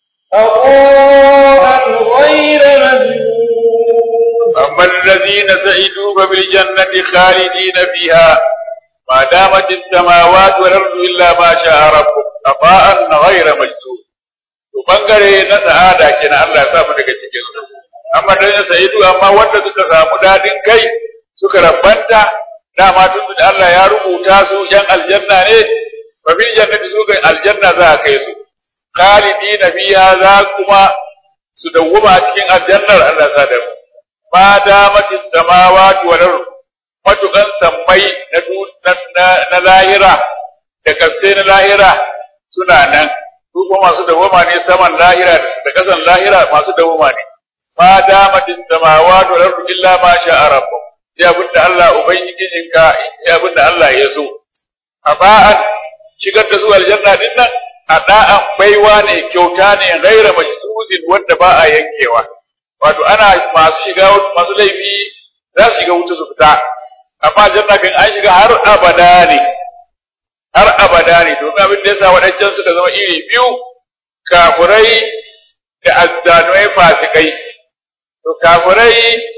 [SPEAKER 1] عطاء غير مجنون
[SPEAKER 2] أما الذين سعدوا ففي الجنة خالدين فيها ما دامت السماوات والأرض إلا ما شاء ربك عطاء غير مجدود to bangare na sa'ada kenan Allah ya sa mu daga cikin su amma da ya sa'idu amma wanda suka samu dadin kai suka rabanta dama tun da Allah ya rubuta su yan aljanna ne fa bil jannati su ga aljanna za a kai su khalidina fiha za kuma su dawwama a cikin aljannar Allah sa da ma damatis samawati wal ard matukan sammai na na lahira da kasai na lahira suna nan su kuma masu dawoma ne saman lahira da kasan lahira masu dawoma ne ma damatin samawati wal ardu illa ma sha'a rabbuk sai abinda Allah ubangijin ka sai abinda Allah ya so aba'an shigar da zuwa aljanna din nan ada'an baiwa ne kyauta ne ghaira majzuzin wanda ba a yankewa wato ana masu shiga masu laifi za su shiga wuta su fita amma aljanna kan an shiga har abada ne har abada ne domin abin da yasa waɗancan suka zama iri biyu kafurai da azzanumai fasikai to kafurai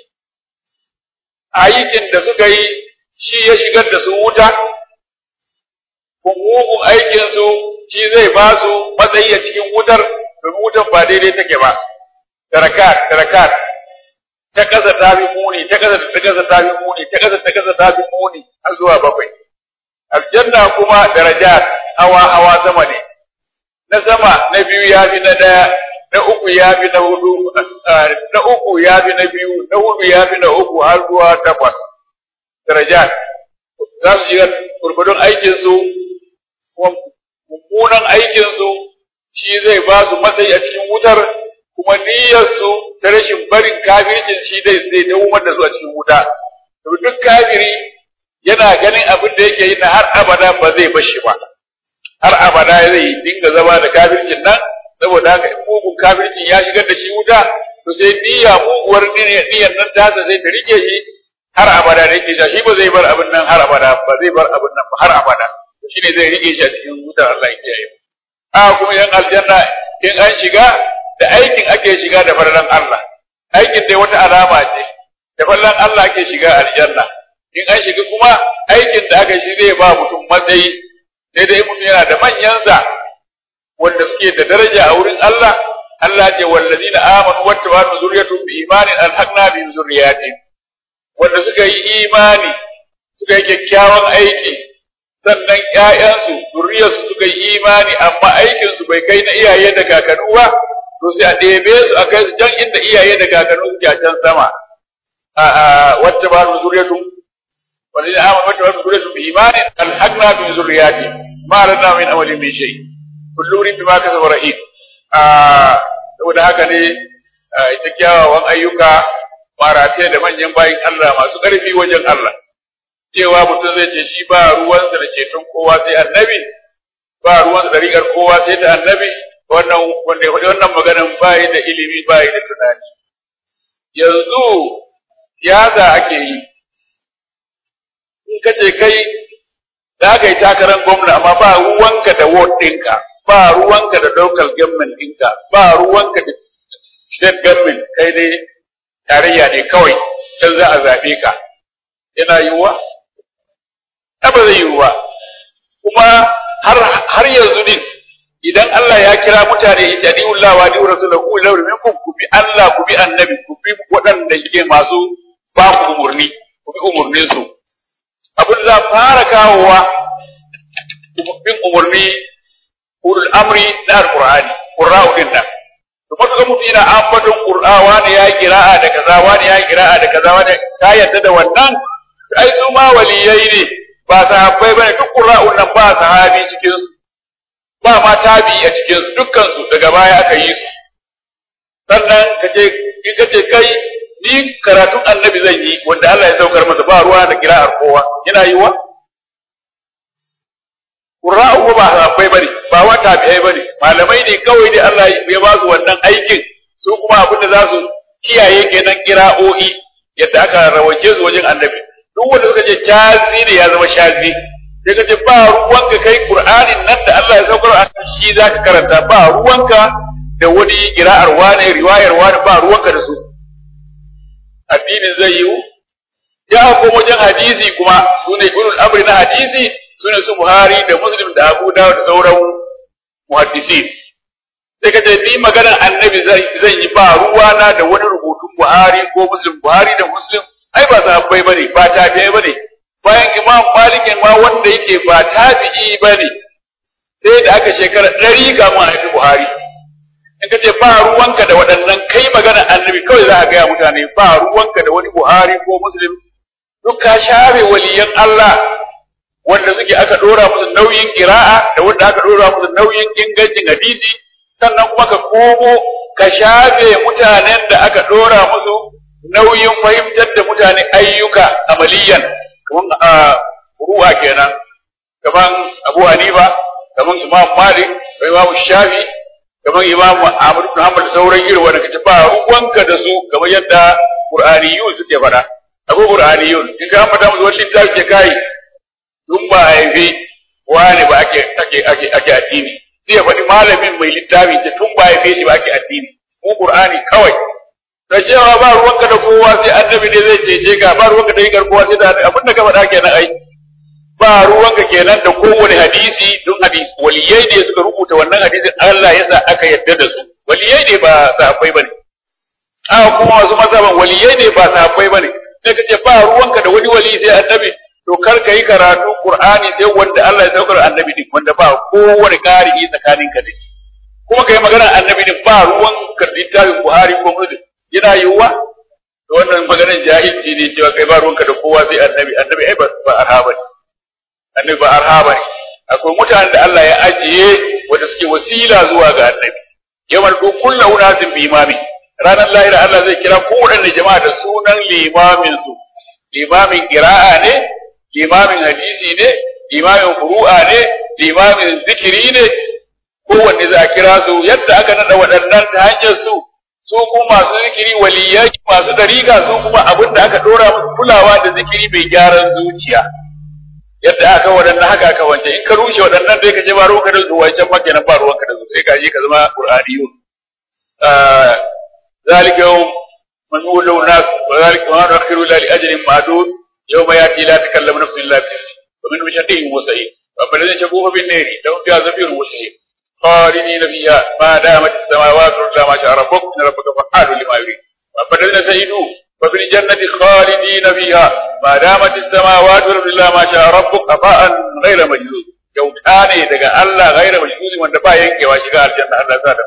[SPEAKER 2] aikin da suka yi shi ya shigar da su wuta mugun aikin su shi zai ba su matsayi a cikin wutar domin wutar ba daidai take ba tarakat tarakat ta kasa ta fi muni ta kasa ta kasa ta fi muni ta kasa ta kasa ta fi muni har zuwa bakwai aljanna kuma darajat hawa hawa sama ne na sama na biyu ya fi na ɗaya na uku ya fi na hudu na uku ya fi na biyu na hudu ya fi na uku har zuwa takwas darajat za su shiga gurgudun aikinsu mummunan aikinsu shi zai ba su matsayi a cikin wutar kuma niyyarsu ta rashin barin kafircin shi zai zai dawo da su a cikin wuta duk kafiri yana ganin abin da yake yi na har abada ba zai bar shi ba har abada zai dinga zama da kafircin nan saboda haka in mugun kafircin ya shigar da shi wuta to sai niyya muguwar niyyar nan tasa zai ta rike shi har abada da yake shi ba zai bar abin nan har abada ba zai bar abin nan ba har abada shi ne zai rike shi a cikin wutar Allah ya kiyaye a kuma yan aljanna in an shiga da aikin ake shiga da farlan Allah aikin dai wata alama ce da farlan Allah ake shiga aljanna in an shiga kuma aikin da aka shi zai ba mutum matsayi sai dai mutum yana da manyansa wanda suke da daraja a wurin Allah Allah ce wallazina amanu wattaba'u zurriyatuhum bi imanin alhaqna bi zurriyatin wanda suka yi imani suka yi kyakkyawan aiki sannan ƴaƴansu zurriyarsu suka yi imani amma aikinsu bai kai na iyaye da kakannu ba to sai a ɗebe su a kai su can inda iyaye da kakannu suke a can sama a wacce ba su zuriyatun wani da amma wacce ba su zuriyatun bi imanin alhaqna bi zurriyati ma lana min amalin min shay kullu rin bima kasaba rahim saboda haka ne ita kyawawan ayyuka marate da manyan bayin Allah masu ƙarfi wajen Allah cewa mutum zai ce shi ba ruwansa da ceton kowa sai annabi ba ruwansa da rigar kowa sai da annabi wannan wanda ya faɗi wannan maganan ba da ilimi ba da tunani yanzu siyasa ake yi in ka ce kai za ka yi takarar gwamna amma ba ruwanka da ward ɗinka ba ruwanka da local government ɗinka ba ruwanka da state government kai dai tarayya ne kawai can za a zaɓe ka yana yiwuwa ba zai yiwu ba kuma har har yanzu din idan Allah ya kira mutane ijadiullah wa di rasulahu ila minkum ku bi Allah ku bi annabi ku bi waɗanda ke masu ba ku umurni ku bi umurnin su abin da fara kawowa bin umurni ulul amri na alqur'ani qurra'u din nan to matuƙa mutum yana ambaton qur'a wani ya kira'a da kaza wani ya kira'a da kaza wani ka yadda da wannan ai su ma waliyai ne ba sahabbai bane duk qurra'un nan ba sahabi cikin su ba ma tabi a cikin su dukkan su daga baya aka yi su sannan kace in kace kai ni karatun annabi zan yi wanda Allah ya saukar masa ba ruwa da kira'ar kowa yana yiwa Qur'a'u ba sahabbai bane ba wa tabi'ai bane malamai ne kawai ne Allah ya ba su wannan aikin su kuma abin da za su kiyaye kenan kira'o'i yadda aka rawace su wajen annabi duk wanda suka ce shazi ne ya zama shazi sai ka ce ba ruwanka kai Qur'anin nan da Allah ya saukar a shi zaka karanta ba ruwanka da wani kira'ar wani riwayar wani ba ruwanka da su addinin zai yiwu ya ko wajen hadisi kuma su ne ulul amri na hadisi su ne su Buhari da Muslim da Abu Dawud da sauran muhaddisi sai ka ce ni maganar annabi zan yi ba ruwana da wani rubutun Buhari ko Muslim Buhari da Muslim ai ba sahabbai bane ba tabi'ai bane bayan Imam Malik ma wanda yake ba tabi'i bane sai da aka shekara ɗari kamun a haifi Buhari in ka ce ba ruwanka da waɗannan kai magana annabi kawai za a gaya mutane ba ruwanka da wani Buhari ko Muslim duk ka share waliyan Allah wanda suke aka dora musu nauyin kira'a da wanda aka dora musu nauyin ingancin hadisi sannan kuma ka komo ka shafe mutanen da aka dora musu nauyin fahimtar da mutane ayyuka amaliyan kaman a ruwa kenan kaman Abu Hanifa kaman Imam Malik kaman Imam Shafi kaman Imam Ahmad bin Hanbal sauran irin wanda kace ba ruwanka da su kamar yadda Qur'aniyun suke faɗa Abu Qur'aniyun in ka ambata musu wani littafi ke kai dun ba a haife wani ba ake ake ake ake addini sai ya faɗi malamin mai littafi ce tun ba a haife shi ba ake addini mu qur'ani kawai da cewa ba ruwanka da kowa sai annabi ne zai cece ka ba ruwanka da yin kowa sai da abin da ka faɗa kenan ai ba ruwanka kenan da kowane hadisi don hadisi waliyai ne suka rubuta wannan hadisin Allah ya sa aka yadda da su waliyai ne ba sahabbai bane a kuma wasu mazhaban waliyai ne ba sahabbai bane sai kace ba ruwanka da wani wali sai annabi to kar ka yi karatu Qur'ani sai wanda Allah ya saukar annabi din wanda ba kowane ƙari tsakanin ka da shi kuma kai magana annabi din ba ruwan ka littafin Buhari ko Muslim yana yiwuwa to wannan maganar jahilci ne cewa kai ba ruwanka da kowa sai annabi annabi ai ba ba arhaba ne annabi ba arhaba ne akwai mutanen da Allah ya ajiye wanda suke wasila zuwa ga annabi yawan ko kullu unasin bi imami ranar lahira Allah zai kira kowanne jama'a da sunan limamin su limamin qira'a ne limamin hadisi ne limamin furu'a ne limamin zikiri ne kowanne za a kira su yadda aka nada waɗannan ta hanyar su su kuma masu zikiri waliyai masu dariƙa su kuma abin da aka dora musu kulawa da zikiri mai gyaran zuciya yadda aka waɗannan haka aka wance in ka rushe waɗannan sai ka je ba ruwanka da su wancan ma kenan ba ruwanka da su sai ka je ka zama qur'aniyun ذلك يوم من هو له ناس وذلك ما نؤخر إلا لأجل معدود يوم ياتي لا تكلم نفس الا باذنه ومن مشقه وسعيد واما الذين شقوه بالنار لهم فيها زفير وشهيد خالدين فيها ما دامت السماوات الا ما شاء ربك ان ربك فعال لما يريد واما الذين سعدوا ففي الجنة خالدين فيها ما دامت السماوات الا ما شاء ربك عطاء غير مجدود kyauta ne daga Allah gaira majduzi wanda ba yankewa shiga aljanna Allah sa da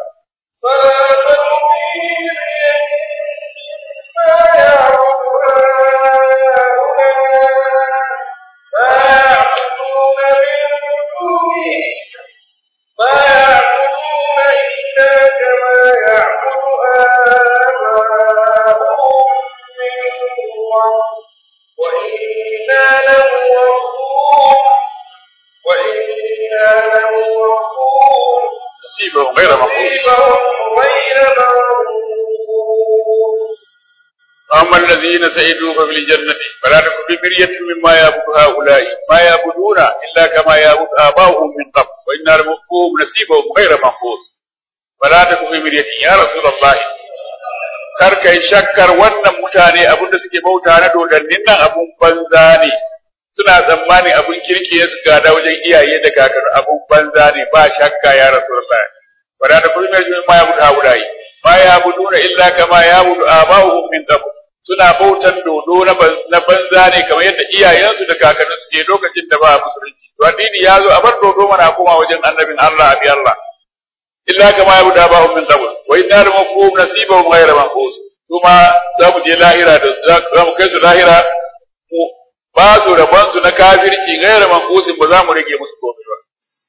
[SPEAKER 2] نصيبهم غير منقوص فأما الذين سعدوا ففي الجنة فلا تكن في مرية مما يعبد هؤلاء ما يعبدون إلا كما يعبد آباؤهم من قبل وإنا لموفوهم نصيبهم غير منقوص فلا تكن في مرية يا رسول الله kar kai shakkar wannan mutane abinda suke bauta na dodannin nan abun banza ne suna tsammanin abun kirki ya gada wajen iyaye da kakar abun banza ne ba shakka ya rasulullah wala da kullu mai ma ya budu haulai ma ya buduna illa kama ya budu aba'uhum min qabl suna bautan dodo na banza ne kamar yadda iyayensu da kakanni suke lokacin da ba musulunci to addini ya zo a bar dodo mana koma wajen annabin Allah abi Allah illa kama ya buda ba'u min qabl wa inna la mafhum nasibahum ghayra manqus kuma za mu je lahira da za mu kai su lahira mu ba su rabon su na kafirci ghayra manqusin ba za mu rage musu komai ba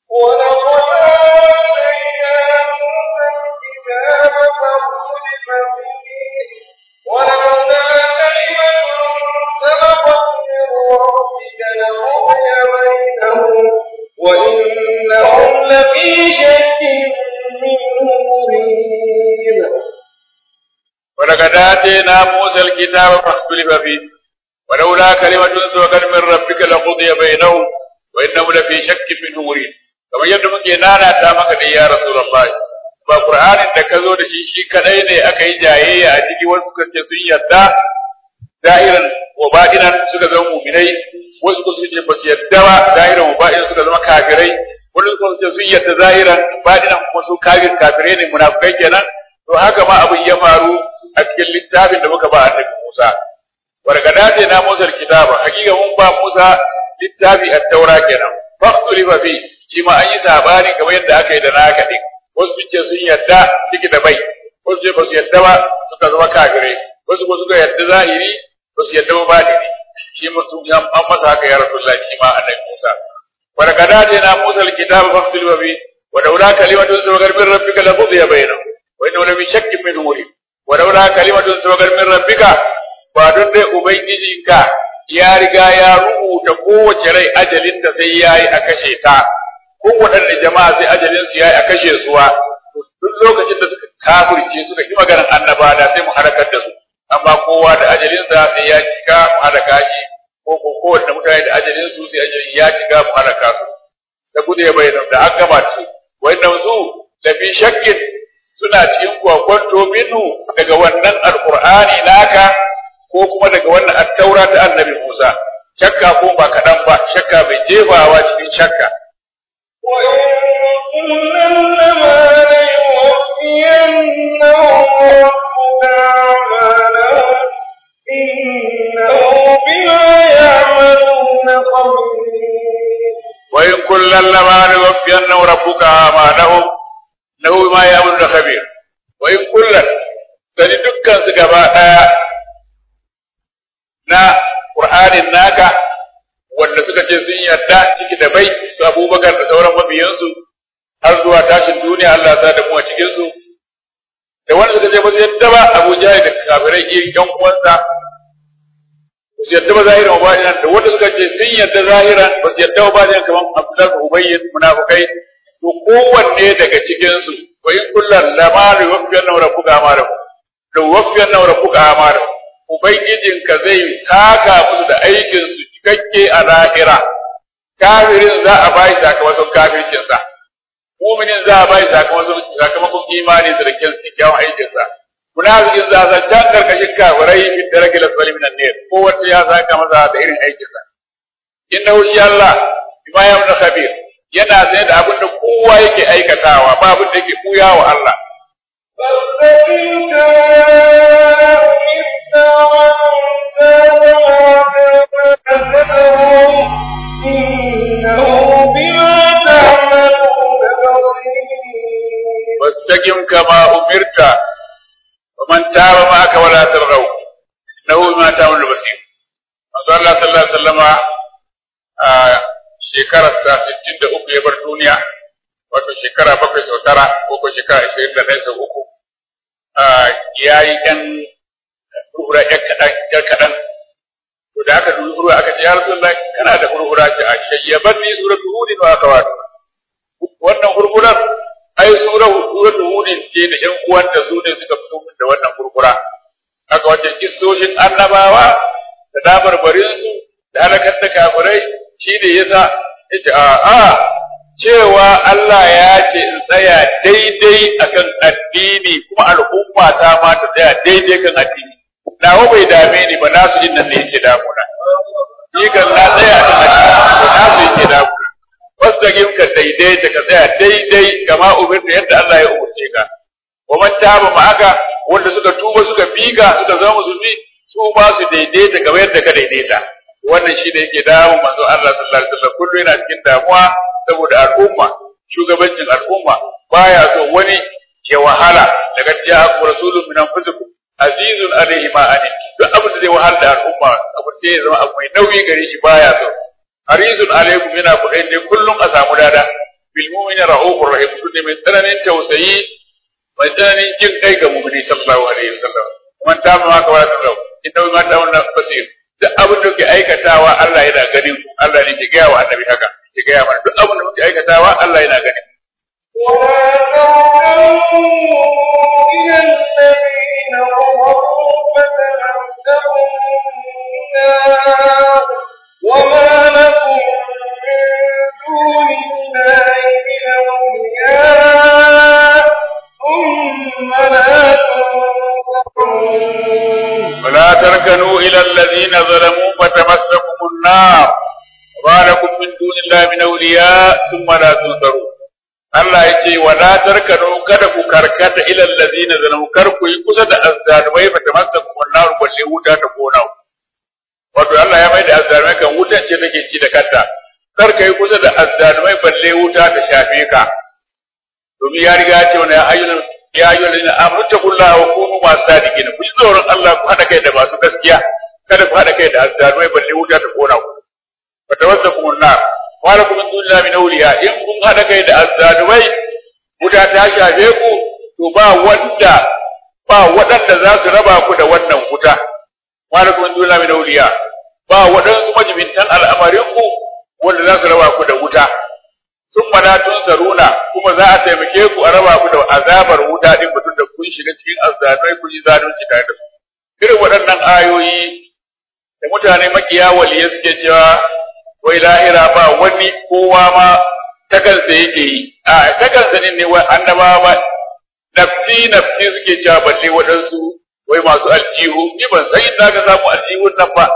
[SPEAKER 1] ولقد آتينا موسى الكتاب فاختلف فيه ولولا كلمة سبقت من ربك لقضي بينهم وإنهم لفي شك منه مريب
[SPEAKER 2] ولقد آتينا موسى الكتاب فاختلف فيه ولولا كلمة سبقت من ربك لقضي بينهم وإنهم لفي شك منه مريب kamar yadda muke nanata maka da ya Rasulullah ba Qur'anin da ka zo da shi shi kadai ne aka yi jayayya a ciki wasu suka ce sun yarda da'iran wa ba'inan suka zama mu'minai wasu suka ce ba su yarda ba da'iran wa ba'inan suka zama kafirai wani suka ce sun yarda zahiran ba'inan kuma su kafir kafirai ne munafikai kenan to haka ma abin ya faru a cikin littafin da muka ba annabi Musa wargada ce na Musa kitaba hakika mun ba Musa littafi at-taura kenan faqtulifa fi shi ma an yi sabani kamar yadda aka yi da naka din wasu sun ce sun yadda ciki da bai wasu ce ba su yadda ba suka zama kafirai wasu ko suka yadda zahiri ba su yadda ba batini shi ma sun an masa haka ya rasulullah shi ma annabi Musa wargada ce na Musa al-kitaba faqtulifa fi wa daula kalimatun sabaqat min rabbika la qudiya bainahum wa innahu la min shakkin min umuri wa daula kalimatun sabaqat min rabbika ba don dai ubangijinka ya riga ya rubuta kowace rai ajalinta sai yayi a kashe ta ko waɗanne jama'a sai ajalin su yayi a kashe su wa duk lokacin da suka kafirce suka ki maganar annaba da sai mu harakar da su amma kowa da ajalin sa sai ya cika mu halaka shi ko ko kowanne mutane da ajalin su sai ajalin ya cika mu halaka su da gudu ya bayyana da an gama su wannan su da fi shakkin suna cikin kwakwanto minhu daga wannan alqur'ani naka ko kuma daga wannan attaura ta annabi Musa shakka ko ba kaɗan ba shakka mai jefawa cikin shakka
[SPEAKER 1] وإن لما ليوفينهم ربك أعمالهم إنه بما يعملون خبير
[SPEAKER 2] وإن كلا لما ليوفينهم ربك أعمالهم إنه بما يعملون خبير وإن كلا sani dukkan su gaba ɗaya na Qur'anin naka wanda suka ce sun yarda ciki da bai su Abubakar da sauran mabiyansu har zuwa tashin duniya Allah ya da mu a cikin su da wanda suka ce ba su yadda ba Abu Jahil da kafirai irin yan uwansa ba su yadda ba zahiran ba da wanda suka ce sun yadda zahiran ba su yadda ba da kaman Abdullah Ubayy munafikai to kowanne daga cikin su wa in kullan lama yuwaffiyanna rabbuka amalakum da yuwaffiyanna rabbuka amalakum ubangijinka zai saka musu da aikin su cikakke a lahira kafirin za a bai sakamakon kafircinsa muminin za a bai sakamakon sakamakon imani da rikin kyakkyawan aikinsa munafikin za a can karkashin kafirai fi daraki la salim nan ne kowace ya saka masa da irin aikinsa inna shi Allah bima ya mun khabir yana sai da abin da kowa yake aikatawa ba abin da yake kuya wa Allah
[SPEAKER 1] فاستقم كما أمرت ومن تاب معك ولا تطغوا إنه بما تعملون بصير
[SPEAKER 2] واستقم كما أمرت ومن تاب معك ولا ترغوا إنه بما تعمل بصير manzo Allah sallallahu alaihi wasallama a shekarar sa 63 ya bar duniya wato shekara bakwai sau tara ko ko shekara 21 sau uku ya yi ɗan hurhura ‘yar kaɗan, to da aka dubi hurhura aka ce, ya rasu kana da hurhura ce a shayyaban ni suratu hudin wa aka wata. Wannan hurhurar, ai suratu hudin ce da ‘yan uwanta su ne suka fito min da wannan hurhura. Aka wajen kissoshin annabawa da dabarbarinsu da halakar da kafirai shi da ya sa, ya ce, a'a, cewa Allah ya ce in tsaya daidai akan addini kuma al'umma ta ma ta tsaya daidai kan addini nawa bai dame ni ba nasu jin nan ne yake damuna ni kan na tsaya
[SPEAKER 1] da wasdaqim ka daidaita ka tsaya daidai kama umirta yadda Allah ya umurce ka wa man taba ma'aka wanda suka tuba suka bika suka zama musulmi su ma su daidaita kamar yadda ka daidaita wannan shi ne yake damu manzo Allah sallallahu alaihi wasallam kullu yana cikin damuwa saboda al'umma shugabancin al'umma baya so wani ya wahala daga ja'akum rasulun min anfusikum azizun alaihi ma anin duk abin da zai wahala da al'umma abu sai ya zama abu mai nauyi gare shi baya so harisun alaikum yana kuɗin ne kullum a samu dada bil mu'mini ra'ufur rahim kun ne mai tsananin tausayi mai tsananin jin kai ga mu'mini sallallahu alaihi wasallam man ta ma ka wala talau inna ma ta wannan basir duk abin da ke aikatawa Allah yana ganin ku Allah ne ke gaya wa annabi haka ke gaya mana duk abin da muke aikatawa Allah yana ganin
[SPEAKER 2] ولا تركنوا إلى الذين ظلموا فتمسكوا النار وما لكم من دون الله من أولياء ثم لا تنصرون
[SPEAKER 1] ولا تركنوا إلى الذين ظلموا فتمسكم النار وما لكم من دون الله من أولياء ثم لا تنصرون Allah ya ce wa la tarkanu kada ku karkata ila allazina zalamu kar ku yi kusa da azzalumai fa tamassakum an-nar balle wuta ta kona ku wato Allah ya mai da azzalumai kan wutan ce take ci da kanta kar ka yi kusa da azzalumai balle wuta ta shafe ka domin ya riga ya ce wani ya ayyul ya ayyul ladina amanu taqullaha wa kunu ma sadiqin ku ji tsoron Allah ku hada kai da masu gaskiya kada ku hada kai da azzalumai balle wuta ta kona ku fa tawassakum an-nar wa lakum min dunillahi min awliya in kun hada kai da azzalumai wuta ta shafe ku to ba wanda ba waɗanda za su raba ku da wannan wuta wa lakum min dunillahi min awliya ba waɗansu majibintan al'amarin ku wanda za su raba ku da wuta sun mana tun saruna kuma za a taimake ku a raba ku da azabar wuta din mutum da kun shiga cikin azzalumai kun yi zalunci tare da su irin waɗannan ayoyi da mutane makiya waliye suke cewa wai lahira ba wani kowa ma takansa yake yi a takansa ne ne wai annabawa ba nafsi nafsi suke cewa balle waɗansu wai masu aljihu ni ban san inda ka samu aljihun nan ba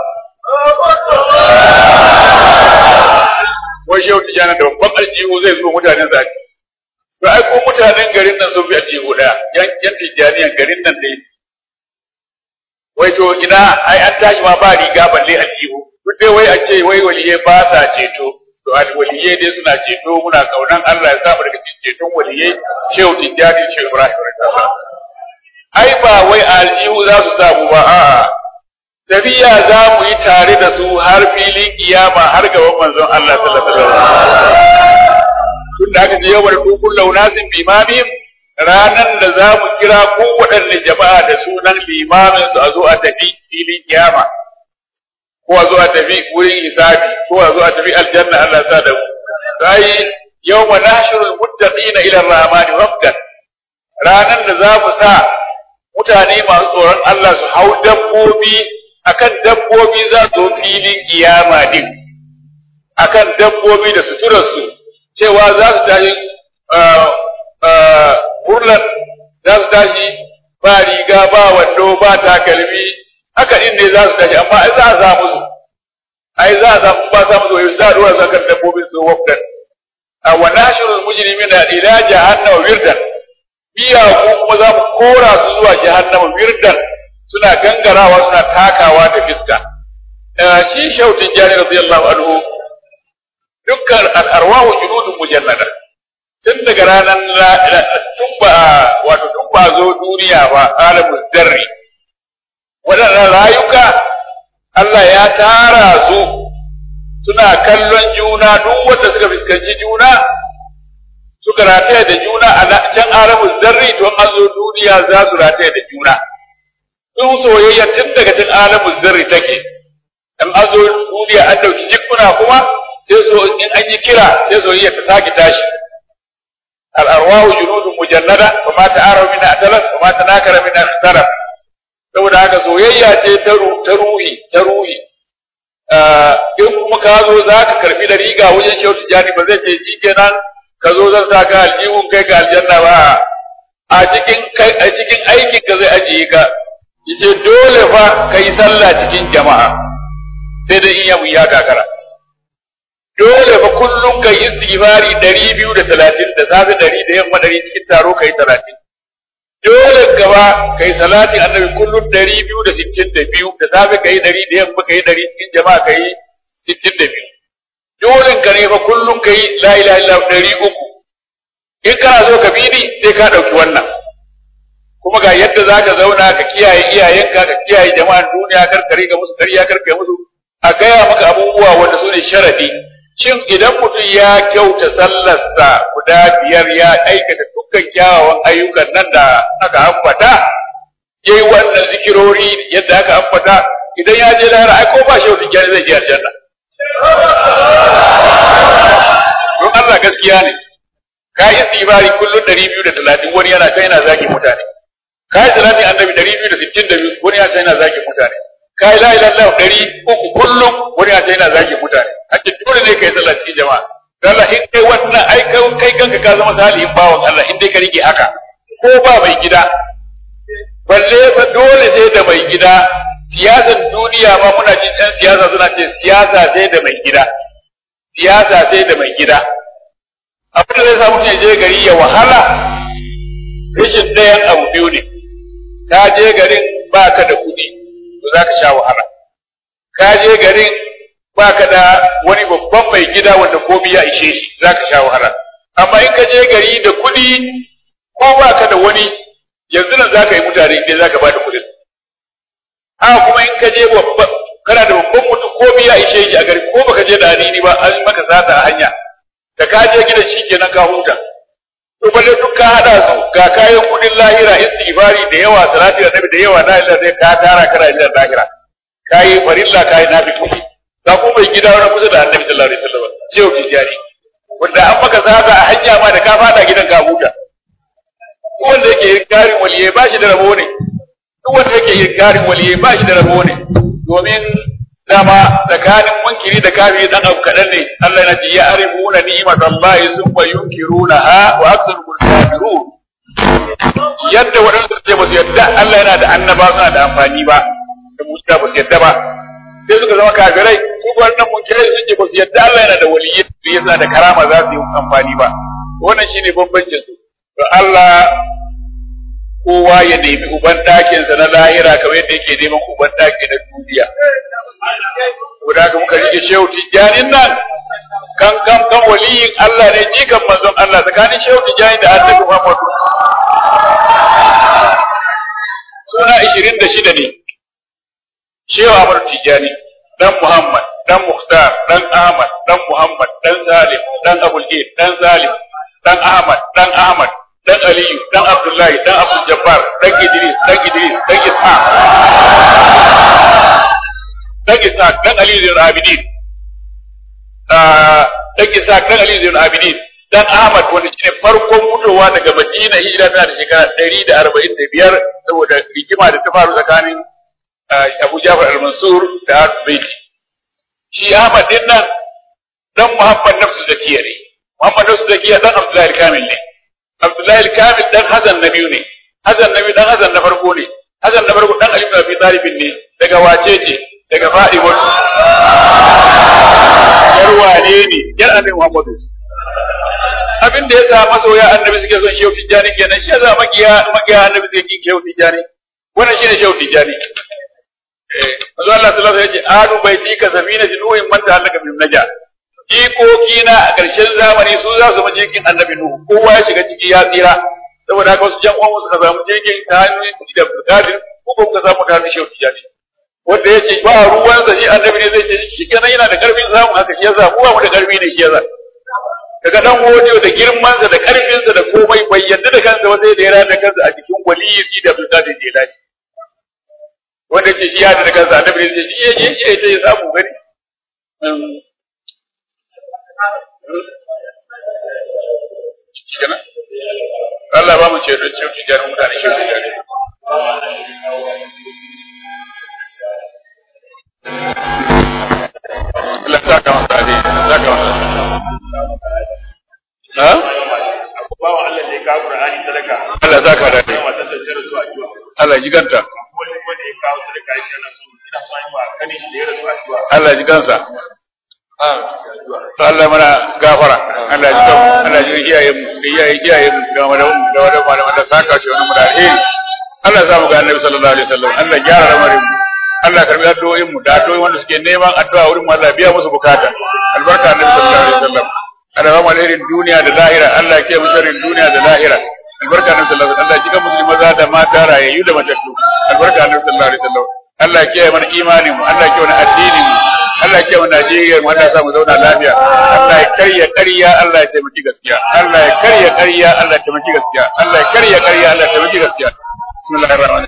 [SPEAKER 1] wai shehu tijana da babban aljihu zai zo mutanen zaci to ai ko mutanen garin nan sun fi aljihu daya yan yan tijaniyan garin nan ne wai to ina ai an tashi ma ba riga balle aljihu duk dai wai a ce wai waliye ba sa ceto to al waliye dai suna ceto muna kaunan Allah ya samu daga cikin ceton waliye shehu tijani shehu ibrahim radiyallahu ai ba wai aljihu za su samu ba a'a tafiya za mu yi tare da su har filin kiyama har gaban manzon Allah sallallahu alaihi wasallam tun da aka je yau da dukun launasin limamim ranan da za mu kira kowaɗanne jama'a da sunan limamin su a zo a tafi filin kiyama ko a zo a tafi wurin hisabi ko a zo a tafi aljanna Allah sa da mu sai yawma nahshurul muttaqina ila ar-rahmani wafdan ranan da za mu sa mutane masu tsoron Allah su hau dabbobi akan dabbobi za su zo filin kiyama din akan dabbobi da suturarsu cewa za su tashi hurlan za su tashi ba riga ba wando ba takalmi haka din ne za su tashi amma ai za a samu su ai za a samu ba samu su za a dora su akan dabbobin su wafdan a wa nashirul mujrimina ila jahannama wirdan biya ko kuma za mu kora su zuwa jahannama wirdan suna gangarawa suna takawa da fiska shi shautin jari radiyallahu anhu dukkan al'arwahu junudun mujannada tun daga ranar tun ba wato tun ba zo duniya ba alamul darri waɗannan rayuka Allah ya tara su suna kallon juna duk wanda suka fuskanci juna suka rataya da juna a can alamul zarri to an zo duniya za su rataya da juna sun soyayya tun daga tun alamun zarri take in an zo duniya an dauki jikuna kuma sai so in an yi kira sai soyayya ta sake tashi al arwahu junudun mujannada wa ma ta'arafu min atalat wa ma tanakara min ikhtaraf saboda haka soyayya ce ta ta ruhi ta ruhi in kuma ka zo za ka karbi da riga wajen shehu tijani ba zai ce shi kenan ka zo zan sa ka aljihun kai ga aljanna ba a cikin a cikin aikin ka zai ajiye ka yace dole fa kai sallah cikin jama'a sai dai in yamu ya gagara dole fa kullum kai istighfari ɗari biyu da talatin da safe ɗari da yamma ɗari cikin taro kai talatin dole gaba kai salatin annabi kullum ɗari biyu da sittin da biyu da safe kai ɗari da yamma kai ɗari cikin jama'a kai sittin da biyu dole ka ne fa kullum kai la ilaha illa ɗari uku in kana so ka bi ni sai ka ɗauki wannan kuma ga yadda za ka zauna ka kiyaye iyayenka ka kiyaye jama'an duniya kar ka riga musu ƙarya kar ka musu a gaya maka abubuwa wanda su ne sharadi shin idan mutum ya kyauta sallarsa guda biyar ya aikata dukkan kyawawan ayyukan nan da aka ambata yayi wannan zikirori yadda aka ambata idan ya je lahira ai ko ba shi wata zai je aljanna don Allah gaskiya ne ka yi istighfari kullun 230 wani yana ta yana zagi mutane ka yi salati annabi 262 wani yana ta yana zagi mutane ka yi la ilaha illallah 300 kullum wani yana ta yana zagi mutane ake dole ne kai sallah cikin jama'a Allah in kai wannan ai kai kanka ka zama salihin bawan Allah in dai ka rike haka ko ba mai gida balle fa dole sai da mai gida siyasar duniya ma muna jin ɗan siyasa suna ce siyasa sai da mai gida siyasa sai da mai gida abin da zai sa mutum ya je gari ya wahala rashin ɗayan abu biyu ne ka je garin ba ka da kuɗi to za ka sha wahala ka je garin ba ka da wani babban mai gida wanda komai ya ishe shi za ka sha wahala amma in ka je gari da kuɗi ko ba ka da wani yanzu nan za ka yi mutane idan za ka ba da kuɗin haka kuma in ka je kana da babban mutum komai ya ishe shi a gari ko baka je da hanini ba an maka sata a hanya da ka je gidan shi kenan ka huta to balle duk ka hada su ga kayan kudin lahira istighfari da yawa salati da nabi da yawa la ilaha illa ka tara kana da lahira kai farilla kai nabi kudi ga ko mai gida wani kusa da annabi sallallahu alaihi wasallam shehu tijari wanda an maka sata a hanya ma da ka fada gidan ka huta duk wanda yake inkarin waliyai ba shi da rabo ne duk wanda yake inkarin waliyai ba shi da rabo ne domin dama tsakanin munkiri da kafiri dan abu kadan ne Allah yana ji ya arifuna ni'mat Allah summa yunkirunaha wa aktsaruhum kafirun yadda waɗanda suke ba su yadda Allah yana da annaba suna da amfani ba da musulma ba su yadda ba sai suka zama kafirai su wannan munkirai suke ba su yadda Allah yana da waliyyi su yasa da karama za su yi amfani ba wannan shine bambancin su to Allah kowa ya nemi uban ɗakinsa na lahira kamar yadda yake neman uban ɗaki na duniya. Guda ka muka rike shehu tijjanin nan kan kan kan waliyin Allah ne jikan manzon Allah tsakanin shehu tijjani da annabi Muhammadu. Suna ishirin da shida ne. Shehu Amar Tijjani, dan Muhammad, dan Muhtar, dan Ahmad, dan Muhammad, dan Salim, dan Abul dan Salim, dan Ahmad, dan Ahmad, dan Aliyu, dan Abdullahi, dan Abdul Jabbar, dan Idris, dan Idris, dan Ishaq. Dan Ishaq, dan Aliyu zai Abidin. Dan Ishaq, dan Aliyu zai Abidin. Dan Ahmad wanda shine farkon fitowa daga Madina hijira tana da shekara ɗari da arba'in da biyar saboda rigima da ta faru tsakanin Abu Jafar al-Mansur da Baiti. Shi Ahmad din nan dan Muhammad Nafsu Zakiya ne. Muhammad Nafsu Zakiya dan Abdullahi Kamil ne. Abdullahi al-Kamil dan Hassan na biyu ne. Hassan na biyu dan Hassan na farko ne. Hassan na farko dan Ali ibn Abi Talib ne. Daga wace ce? Daga Fatima. Yar wane ne? Yar Annabi Muhammad. Abin da ya sa masoya Annabi suke son Shehu Tijjani kenan shi yasa makiya makiya Annabi suke kin Shehu Tijjani. Wannan shine Shehu Tijjani. Eh, Manzo Allah sallallahu alaihi wasallam ya ce adu baiti ka safina jinuhin man ta'allaka bin naja. jikoki na a ƙarshen zamani su za su jikin annabi Nuhu kowa ya shiga ciki ya tsira saboda haka wasu jan uwan suka samu jirgin ta hannun su da Qadir ko ba ka samu ta hannun Shehu Tijani wanda ya ce ba ruwan sa shi annabi ne zai ce shi kenan yana da karfin samu haka shi yasa mu mu da karfi ne shi yasa daga dan godiyo da girman sa da karfin sa da komai bai yadda da kansa ba sai da ya rada kansa a cikin waliyyi shi da Abdul Qadir Jilani wanda ce shi ya da kansa annabi ne zai ce shi ya je shi ya samu gani kenan Allah ba mu ce don ce jarin mutane shi jari Allah sa ka masa ne sa ka masa ha
[SPEAKER 3] bawa Allah da ya kawo Qur'ani sadaka
[SPEAKER 1] Allah za ka dade
[SPEAKER 3] matan da ta rasu a jiwa
[SPEAKER 1] Allah ji ganta
[SPEAKER 3] wani wanda ya kawo sadaka ya ce na so ina so yi wa kanin shi da ya rasu a jiwa
[SPEAKER 1] Allah ji gansa to Allah mana gafara Allah ji kan Allah ji iyayen mu da iyayen iyayen mu da malamu da wanda malamu da saka shi wannan mu da alheri Allah ya samu ga Annabi sallallahu alaihi wasallam Allah gyara lamarin mu Allah karbi addu'o'in mu da addu'o'in wanda suke neman addu'a wurin mu Allah biya musu bukata albarka Annabi sallallahu alaihi wasallam Allah ba mu alherin duniya da lahira Allah ke mu sharrin duniya da lahira albarka Annabi sallallahu alaihi wasallam Allah jika musulmi maza da mata rayayyu da matattu albarka Annabi sallallahu alaihi wasallam Allah ke mana imanin mu Allah ke mana addinin mu Allah ke mana Najeriya mu Allah ya mu zauna lafiya Allah ya karya ƙarya Allah ya taimaki gaskiya Allah ya karya ƙarya Allah ya taimaki gaskiya Allah ya karya ƙarya Allah ya taimaki gaskiya bismillahir rahmanir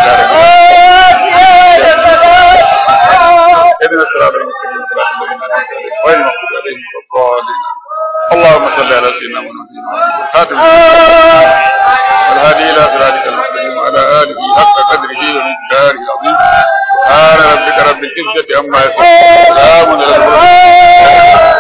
[SPEAKER 1] rahim اهدنا الصراط المستقيم صراط الذين انعمت عليهم غير المغضوب عليهم ولا الضالين اللهم صل على سيدنا محمد خاتم والهادي الى صراطك المستقيم وعلى اله حق قدره ومقداره العظيم سبحان ربك رب العزه عما يصفون سلام على المرسلين